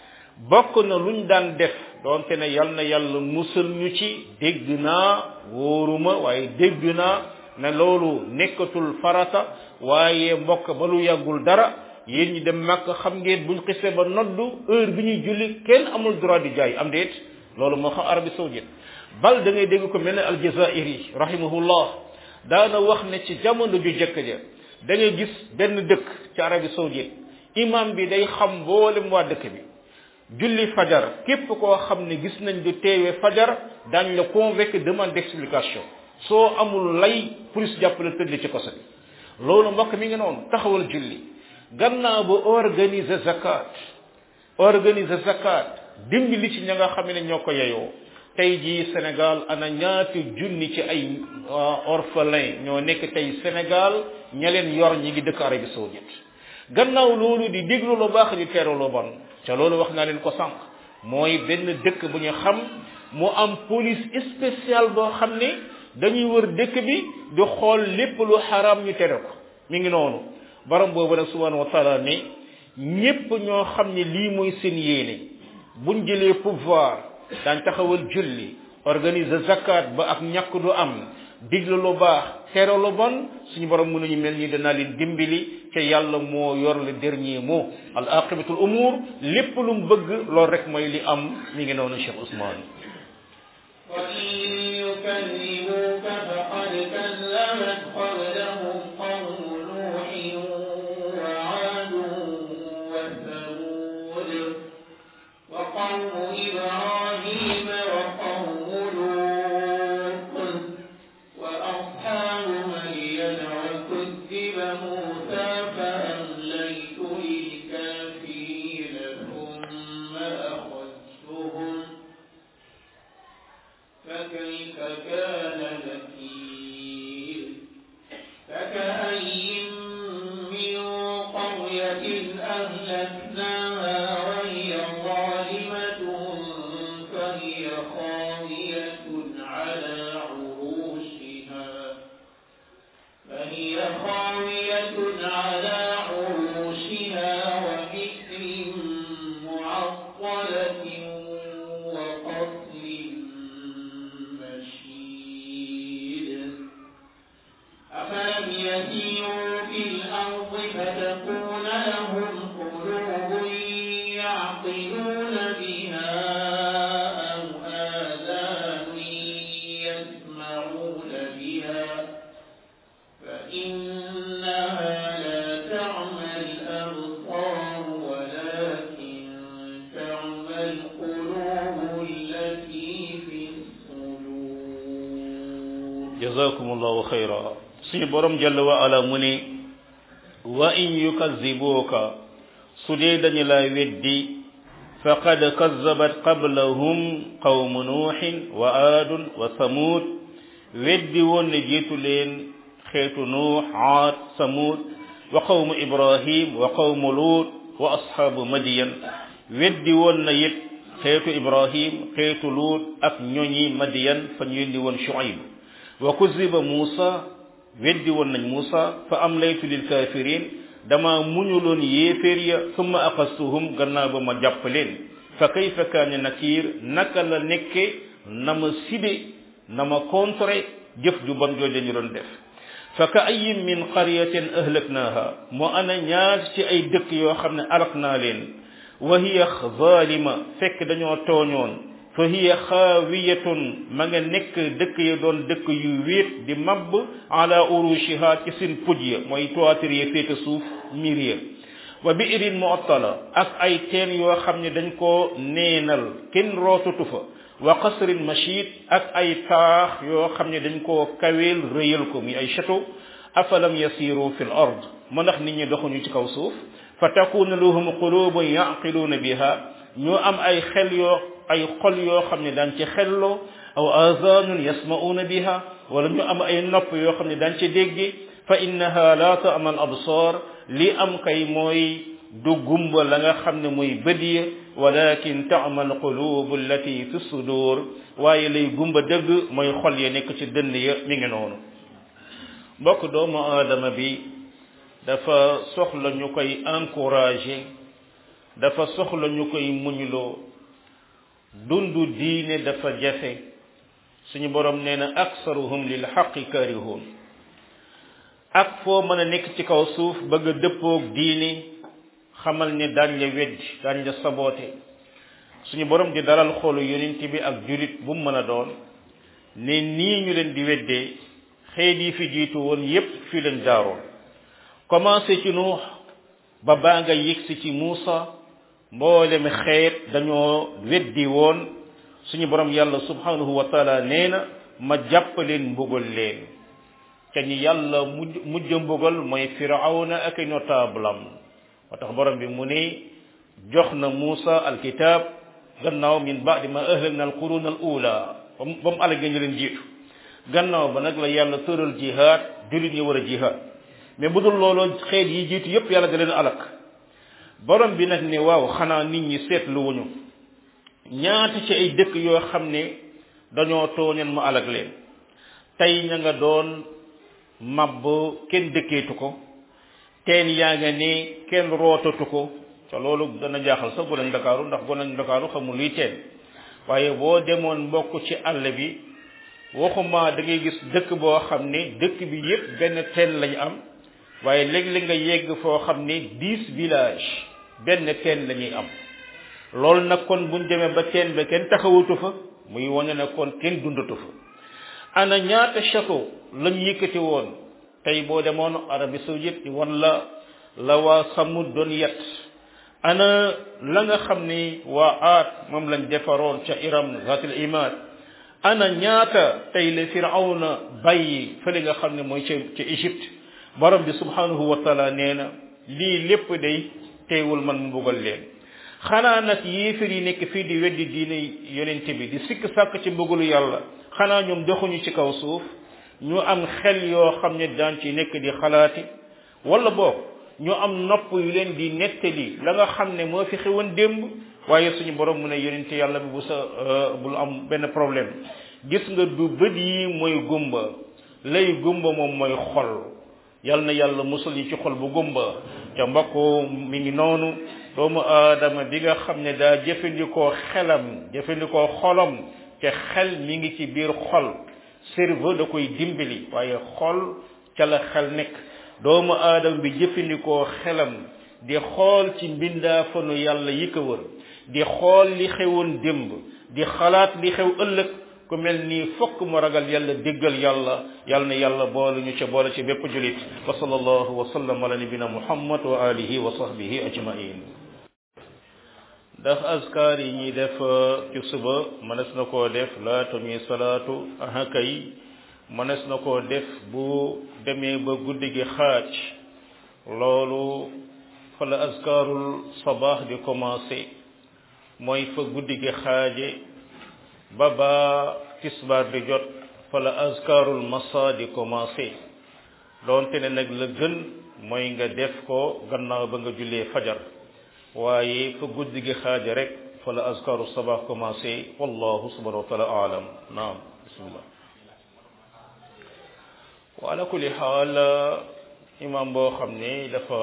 bokk na luñ daan def doonte ne yal na yàlla musal ñu ci dégg naa wóoruma waaye dégg naa ne loolu nekkatul farata waaye mbokk ba lu yàggul dara yéen ñi dem màkk xam ngeen buñ xisee ba noddu heure bi ñuy julli kenn amul droit di jaay am déet loolu moo xam Arabie saoudite bal da ngay dégg ko mel ne aljazairi rahimahullah daana wax ne ci jamono ju jëkk ja da ngay gis benn dëkk ci Arabie saoudite imam bi day xam mboolem waa dëkk bi julli fajar képp koo xam ne gis nañ du teewee fajar daañ la convoquer demande d'explication soo amul lay police jàppale tëdd ci koso bi loolu mbokk mi ngi noonu taxawal julli gannaaw ba organiser zakat organiser zakat dimbali ci ña nga xam ne ñoo ko yeyoo tey jii Sénégal ana ñaati junni ci ay orphelin ñoo nekk tey Sénégal ña leen yor ñi ngi dëkk Arabie saoudite gannaaw loolu di déglu lu baax di teeru lu bon ca loolu wax naa leen ko sànq mooy benn dëkk bu ñu xam mu am police spéciale boo xam ne dañuy wër dëkk bi di xool lépp lu xaraam ñu tere ko mi ngi noonu borom boobu nag subhanahu wa taala ne ñépp ñoo xam ne lii mooy seen yéene buñ jëlee pouvoir daan taxawal julli organiser zakat ba ak ñàkk du am digle lu baax tere lu bon suñu borom mënuñu mel ni danaa leen dimbali te yàlla moo yor le dernier mot al aqibatul umur lépp lu mu bëgg loolu rek mooy li am mi ngi noonu Cheikh Ousmane وإن يكذبوك فقد كذبت قبلهم قوم نوح وعاد وثمود وقوم إبراهيم وقوم لوط وأصحاب مدين وكذب موسى فأمليت للكافرين ثم أخذتهم فكيف كان نكير فكأي من قرية أهلكناها وهي ظالمة فهي خاوية على عروشها فهي خاوية على عروشها وبئر معطلة وقصر مشيد أفلم يسيروا في الأرض فتكون لهم قلوب يعقلون بها أو آذان يسمعون بها فإنها لا تعمى الأبصار ولكن تعمى القلوب التي في الصدور jazakumullahu xayra suñu borom jalla wa ala mu ne wa in yukazibuka su dee dañu lay weddi faqad kazabat qablahum qawmu nuuxin wa aadun wa samud weddi woon ne jiitu leen xeetu nuux aad samud wa qawmu ibrahim wa qawmu lut wa ashaabu madiyan weddi woon na it xeetu ibrahim xeetu lut ak ñoñi madiyan fa ñu yónni woon shuaib wa kuziba muusa weddi woon nañ muusa fa amlaytu lil kafirin dama muñuloon yéeféer ya summa aqastuhum gannaaw ba ma jàpp leen fa kayfa kaane nakir naka la nekke na ma sibe na ma contré jëf ju bon jooju ñu doon def fa ka ayin min qaryatin ahlaknaha moo ana ñaar ci ay dëkk yoo xam ne alak naa leen wa hiya zalima fekk dañoo tooñoon fa hiya xaawiyatun ma nga nekk dëkk ya doon dëkk yu wéet di mabb ala urushiha ci seen puj ya mooy toiture ya féete suuf miir ya wa biirin mu'attala ak ay teen yoo xam ne dañ koo neenal kenn rootatu fa wa qasrin mashid ak ay taax yoo xam ne dañ koo kaweel rëyal ko muy ay château afalam yasiru fi l ard ma ndax nit ñi doxuñu ci kaw suuf fa takuna lahum qulubun yaqiluuna biha ñoo am ay xel yoo ay xol yoo xam ne daan ci xelloo aw azanun yasma'una biha wala ñu am ay nopp yoo xam ne daan ci dégge fa innaha la ta'ma al absar li am kay mooy du gumba la nga xam ne muy bët ya walakin ta'ma al qulub allati fi sudur waaye lay gumba dëgg mooy xol ya nekk ci dënn ya mi ngi noonu mbokk doomu aadama bi dafa soxla ñu koy encourager dafa soxla ñu koy muñloo dundu diine dafa jafe suñu borom nee na aksaruhum lil xaqi karihun ak foo mën a nekk ci kaw suuf bëgg a dëppoog diine xamal ne daañ la weddi daañ la saboote suñu borom di dalal xoolu yonent bi ak julit bu mu mën a doon ne nii ñu leen di weddee xeet yi fi jiitu woon yépp fii leen jaaroon commencé ci nuux ba baa nga yëgsi ci Muusa mboolem xeet dañoo weddi woon suñu borom yàlla subhanahu wa taala nee na ma jàpp leen mbugal leen te ñi yàlla mujj mujj mbugal mooy firawna ak i notable am moo tax borom bi mu ne jox na Muusa alkitab gannaaw min baadi ma ahlakna alquruna al ula ba mu ba mu alagee ñu leen jiitu gannaaw ba nag la yàlla tëral jihaad jullit ñi war a jihaad mais bu dul loolu xeet yi jiitu yépp yàlla da leen alak borom bi nag ne waaw xanaa nit ñi seetlu wuñu ñaata ci ay dëkk yoo xam ne dañoo tooñeen mu alag leen tey ña nga doon màbb kenn dëkkeetu ko teen yaa nga ne kenn rootatu ko te loolu dana jaaxal sax gonañ ndakaaru ndax gonañ ndakaaru xamul luy teen waaye boo demoon mbokk ci àll bi waxuma da ngay gis dëkk boo xam ne dëkk bi yépp benn teen lañu am waaye léeg-léeg nga yegg foo xam ne dix village benn teen la ñuy am loolu nag kon buñ demee ba teen ba kenn taxawatu fa muy wane ne kon kenn dundatu fa ana ñaata château lañ yëkkati woon tey boo demoon Arabie saoudite wan la la waa Samud doon yet ana la nga xam ni waa aat moom lañ defaroon ca Iram zatil imad ana ñaata tey la firawna bàyyi fële nga xam ne mooy ca ca Égypte borom bi subhanahu wa taala nee na lii lépp day teewul man mu mbugal leen xanaa nag yéefar yi nekk fii di weddi diine yonent bi di sikk sàkk ci mbugalu yàlla xanaa ñoom doxuñu ci kaw suuf ñu am xel yoo xam ne daan ci nekk di xalaati wala boog ñu am nopp yu leen di nettali la nga xam ne moo fi xewoon démb waaye suñu borom mu ne yonent yàlla bi bu sa bul am benn problème gis nga du bët yi mooy gumba lay gumba moom mooy xol yal na yàlla musul yi ci xol bu gumba ca mbokk mi ngi noonu doomu aadama bi nga xam ne daa jëfandikoo xelam jëfandikoo xolam te xel mi ngi ci biir xol cerveau da koy dimbali waaye xol ca la xel nekk doomu aadama bi jëfandikoo xelam di xool ci mbindaafanu yàlla yi ko wër di xool li xewoon démb di xalaat li xew ëllëg ku mel nii fokk mu ragal yàlla déggal yàlla yàlla na yàlla boole ñu ca boole ci bépp julit wa sallallahu wa sallam ala nabina muhammad wa alihi wa sahbihi ajmain ndax askar yi ñuy def ci suba mënees na koo def laata ñuy salaatu aha kay mënees na koo def bu demee ba guddi gi xaaj loolu fa la askarul sabaax di commencé mooy fa guddi gi xaaje ba ba tisbaar di jot fa la askarul masa di commencé doonte ne nag la gën mooy nga def ko gannaaw ba nga jullee fajar waaye fa guddi gi xaaja rek fa la azkaru sabah commencé wallahu subhanahu wa taala alam naam bismillah wa ala kulli xaal imam boo xam ne dafa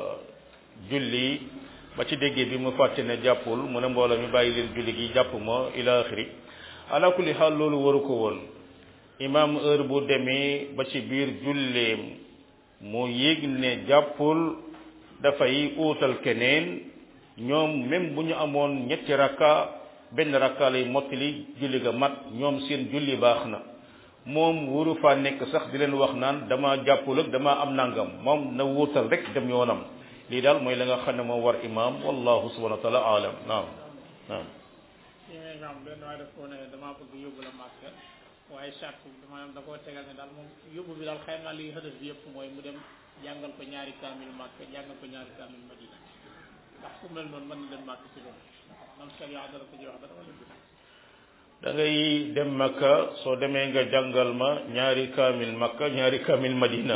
julli ba ci déggee bi mu fàtte ne jàppul mu ne mbooloo mi bàyyi leen julli gi jàpp ma ila axiri ala kulli xaal loolu waru ko woon imam heure bu demee ba ci biir julleem mu yëg ne jàppul dafay uutal keneen ñoom même bu ñu amoon ñetti rakka benn rakka lay mottali julli ga mat ñoom seen julli baax na moom wuru faa nekk sax di leen wax naan dama jàppul ak dama am nangam moom na wuutal rek dem yoonam lii daal mooy la nga xam ne moo war imam wallahu subhanahu wa taala alam naam naam li ngay nga xam benn waaye daf koo ne damaa bëgg yóbbu la màkk waaye charte bi maanaam da koo tegal ne daal moom yóbbu bi daal xëy na li xëdëf bi yëpp mooy mu dem jàngal ko ñaari kaamil màkk jàngal ko ñaari kaamil madina ndax ku mel noonu mën na dem màkk ci loolu man sharia dara ko ci wax dara wala du da ngay dem makka soo demee nga jàngal ma ñaari kaamil makka ñaari kaamil madina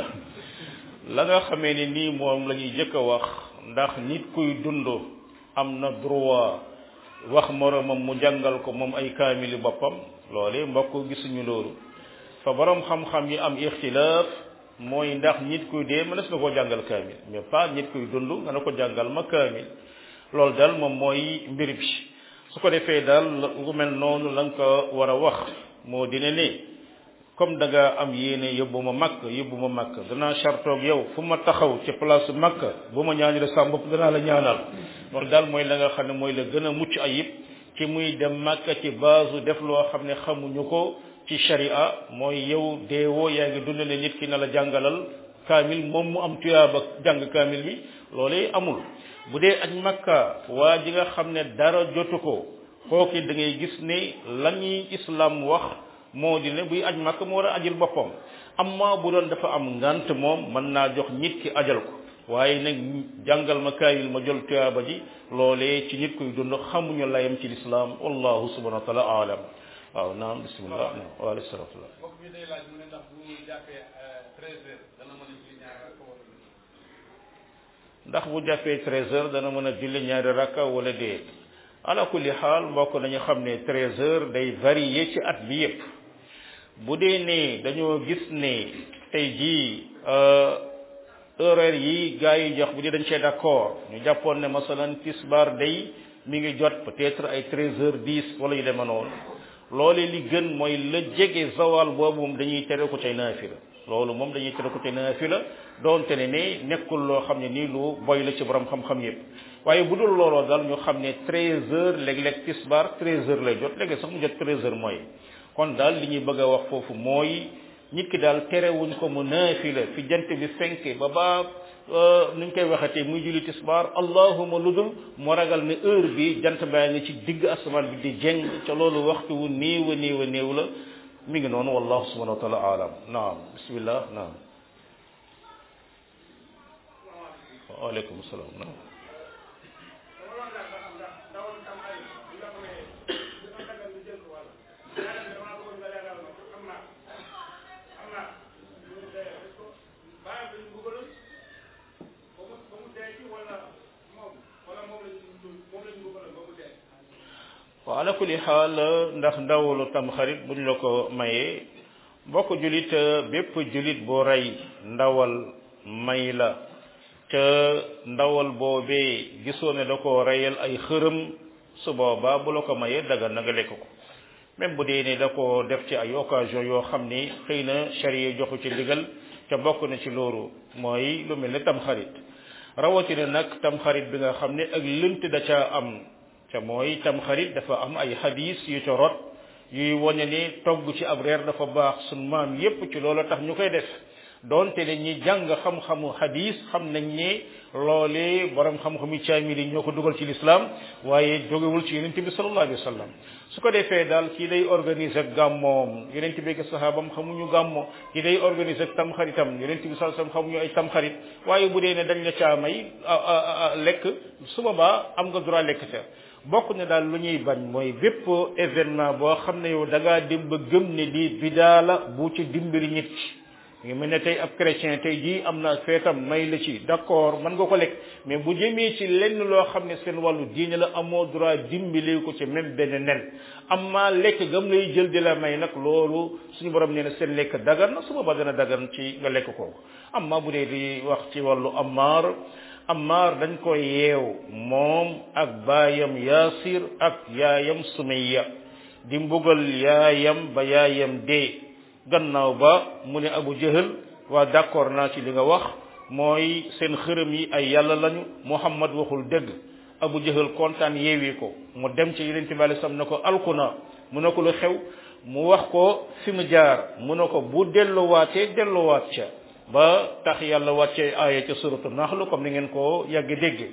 la nga xamee ni nii moom la ñuy jëkk a wax ndax nit kuy dund am na droit wax moromam mu jàngal ko moom ay kaamili boppam loole mbokk gisuñu loolu fa borom xam-xam yi am ixtilaaf mooy ndax nit kuy dee mënees na koo jàngal kaamil mais pas nit kuy dund nga ne ko jàngal ma kaamil loolu daal moom mooy mbir bi su ko defee daal lu mel noonu la nga ko war a wax moo dina ne comme da nga am yéene yóbbu ma makk yóbbu ma makk danaa chartoog yow fu ma taxaw ci place makk bu ma ñaanale sa bopp danaa la ñaanal loolu daal mooy la nga xam ne mooy la gën a mucc ayib ci muy dem makk ci base def loo xam ne xamuñu ko ci sharia mooy yow deewoo yaa ngi dund ne nit ki na la jàngalal kaamil moom mu am tuyaaba jàng kaamil bi loolee amul bu dee aj makka waa ji nga xam ne dara jotu ko kooki da ngay gis ne la ñuy islam wax moo di ne buy aj makka mu war a ajil boppam amma bu doon dafa am ngant moom mën naa jox nit ki ajal ko waaye nag jàngal ma kaayil ma jël tuyaaba ji loolee ci nit kuy dund xamuñu layam ci lislaam wallahu subhanahu wa taala alam waaw naam bismillah wa alayhi salatu mbokk bi day laaj mu ne ndax bu jàppee treize heures dana mën a julli ñaar rakka wala ndax bu jàppee treize heures dana mën a julli ñaari rakka wala déet ala kulli xaal mbokk nañu xam ne treize heures day varier ci at bi yépp bu dee ne dañoo gis ne tey jii horaire yi gars yi jox bu dee dañ cee d'accord ñu jàppoon ne masalan tisbar day mi ngi jot peut-être ay treize heures dix wala yu demee noonu loole li gën mooy la jege zawal boobu moom dañuy tere ko tey naafila loolu moom dañuy tere ko tey naafila doonte ne ne nekkul loo xam ne nii lu boy la ci borom xam-xam yépp waaye bu dul looloo daal ñu xam ne treize heures léeg-léeg tisbar treize heures lay jot léegi sax mu jot treize heures mooy kon daal li ñuy bëgg a wax foofu mooy nit ki daal terewuñ ko mu naafila fi jant bi fenke ba baa nuñ koy waxatee muy julli tisbaar allahuma lu dul mu ragal ne heure bi jant baa ngi ci digg asamaan bi di jeng ca loolu waxtu wu néew a néew a néew la mi ngi noonu wallahu subhanahu wa taala alam naam bismillah naam waaleykum salaam naam waaw ala kulli xaal ndax ndawlu tamxarit buñ la ko mayee mbokk julit bépp julit boo rey ndawal may la ca ndawal boobee gisoo ne da ko reyal ay xërëm su boobaa bu la ko mayee daga na nga lekk ko même bu dee ne da ko def ci ay occasion yoo xam ni xëy na charia joxu ci ndigal ca bokk na ci loolu mooy lu mel ne tamxarit rawatina nag tamxarit bi nga xam ne ak lënt da caa am te mooy tamxarit dafa am ay hadis yu ca rot yuy wane ne togg ci ab reer dafa baax sun maam yépp ci loolu tax ñu koy def donte ne ñi jàng xam-xamu hadis xam nañ ne loolee borom xam-xamu caamil yi ñoo ko dugal ci lislaam waaye jógewul ci yonente bi sallallahu alayhi wa sallam su ko defee daal kii day organiser gàmmoom yonente bi ak sahaabam xamuñu gàmmo kii day organiser tamxaritam yonente bi sallallahu alayhi wa sallam xamuñu ay tamxarit waaye bu dee ne dañ la caamay lekk su boobaa am nga droit lekk ca bokk ne daal lu ñuy bañ mooy bépp événement boo xam ne yow da ngaa dem ba gëm ne lii bidaa la bu ci dimbali nit ki ngi mel ne tey ab chrétien tey jii am na feetam may la ci d'accord mën nga ko lekk mais bu jëmee ci lenn loo xam ne seen wàllu diine la amoo droit dimbali ko ci même benn nen amma lekk gam lay jël di la may nag loolu suñu borom nee na seen lekk dagan na su boobaa dana dagan ci nga lekk ko amma bu dee di wax ci wàllu amaar amaar dañ ko yeew moom ak baayam yaasir ak yaayam sumayya di mbugal yaayam ba yaayam dee gannaaw ba mu ne abu jahal waa d'accord naa ci li nga wax mooy seen xërëm yi ay yàlla lañu muhammad waxul dëgg abu jahal kontaan yeewi ko mu dem ci yeneen bi alei salaam ne ko alkuna mu ne ko lu xew mu wax ko fi mu jaar mu ne ko bu delluwaatee delluwaat ca ba tax yàlla wàcce aaya ca suratu naxlu comme ni ngeen ko yàgg dégg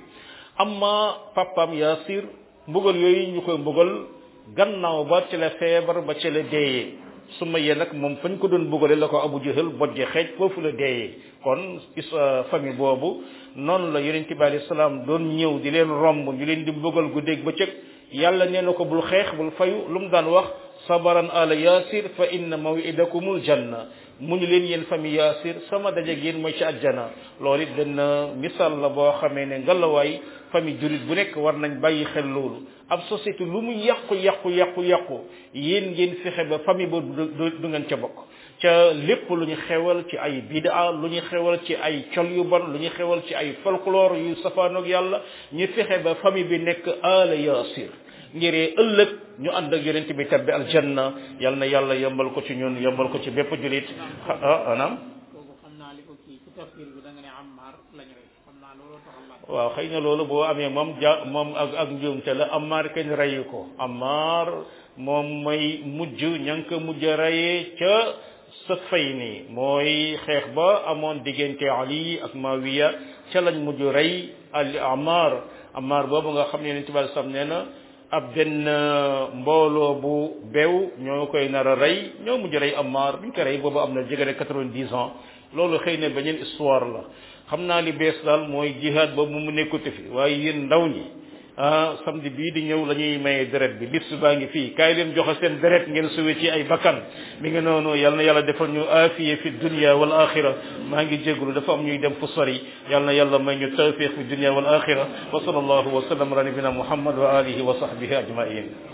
amma papam yaasir mbugal yooyu ñu koy mbugal gannaaw ba ci la feebar ba ci la deeyee su ma yee nag moom fañ ko doon bugale la ko abu jahal bojje xeej foofu la deeyee kon is famille boobu noonu la yonent bi alayhi salaam doon ñëw di leen romb ñu leen di mbugal guddeeg bëccëg yàlla nee na ko bul xeex bul fayu lu mu daan wax sabaran ala yasir fa inna mawidakumul janna mu ñu leen yéen famille yasir sama dajeeg yéen mooy ci àjjana loolu it benn misaal la boo xamee ne ngalawaay famille jurit bu nekk war nañ bàyyi xel loolu ab société lu mu yàqu yàqu yàqu yàqu yéen ngeen fexe ba famille ba du ngeen ca bokk ca lépp lu ñu xewal ci ay bidaa lu ñu xewal ci ay col yu bon lu ñu xewal ci ay folklore yu safaanoog yàlla ñu fexe ba famille bi nekk ala yasir ngiree ëllëg ñu ànd ak yonent bi tabbi aljanna yal na yàlla yombal ko ci ñun yombal ko ci bépp julit ah anam kooku xam naa li ko kii ci tafsir bi da nga ne Ammar lañu rek xam naa looloo taxal laaj waaw xëy na loolu boo amee moom ja moom ak ak njuumte la Ammar kenn reyu ko Ammar moom mooy mujj ña ngi ko mujj reyee ca Safayni mooy xeex ba amoon diggante Ali ak Mawiya ca lañ mujj rey al Ammar Ammar boobu nga xam ne Yonent bi sam nee na ab benn mbooloo bu beew ñoo koy nar a rey ñoo mujj rey Ammar biñ ko rey boobu am na jege quatre-vingt-dix ans loolu xëy na beneen histoire la xam naa li bees daal mooy jihaad boobu mu nekkute fi waaye yéen ndaw ñi ah samedi bii di ñëw la ñuy maye deret bi liste baa ngi fii kaay leen joxe seen deret ngeen suwe ci ay bakkan mi ngi noonu yal na yàlla defal ñu aafiye fi dunya wal axira maa ngi jégalu dafa am ñuy dem fu sori yal na yàlla may ñu tawfiq fi dunya wal axira wa sallallahu wa sallam ala nabina muhammad wa alihi wa sahbihi ajmain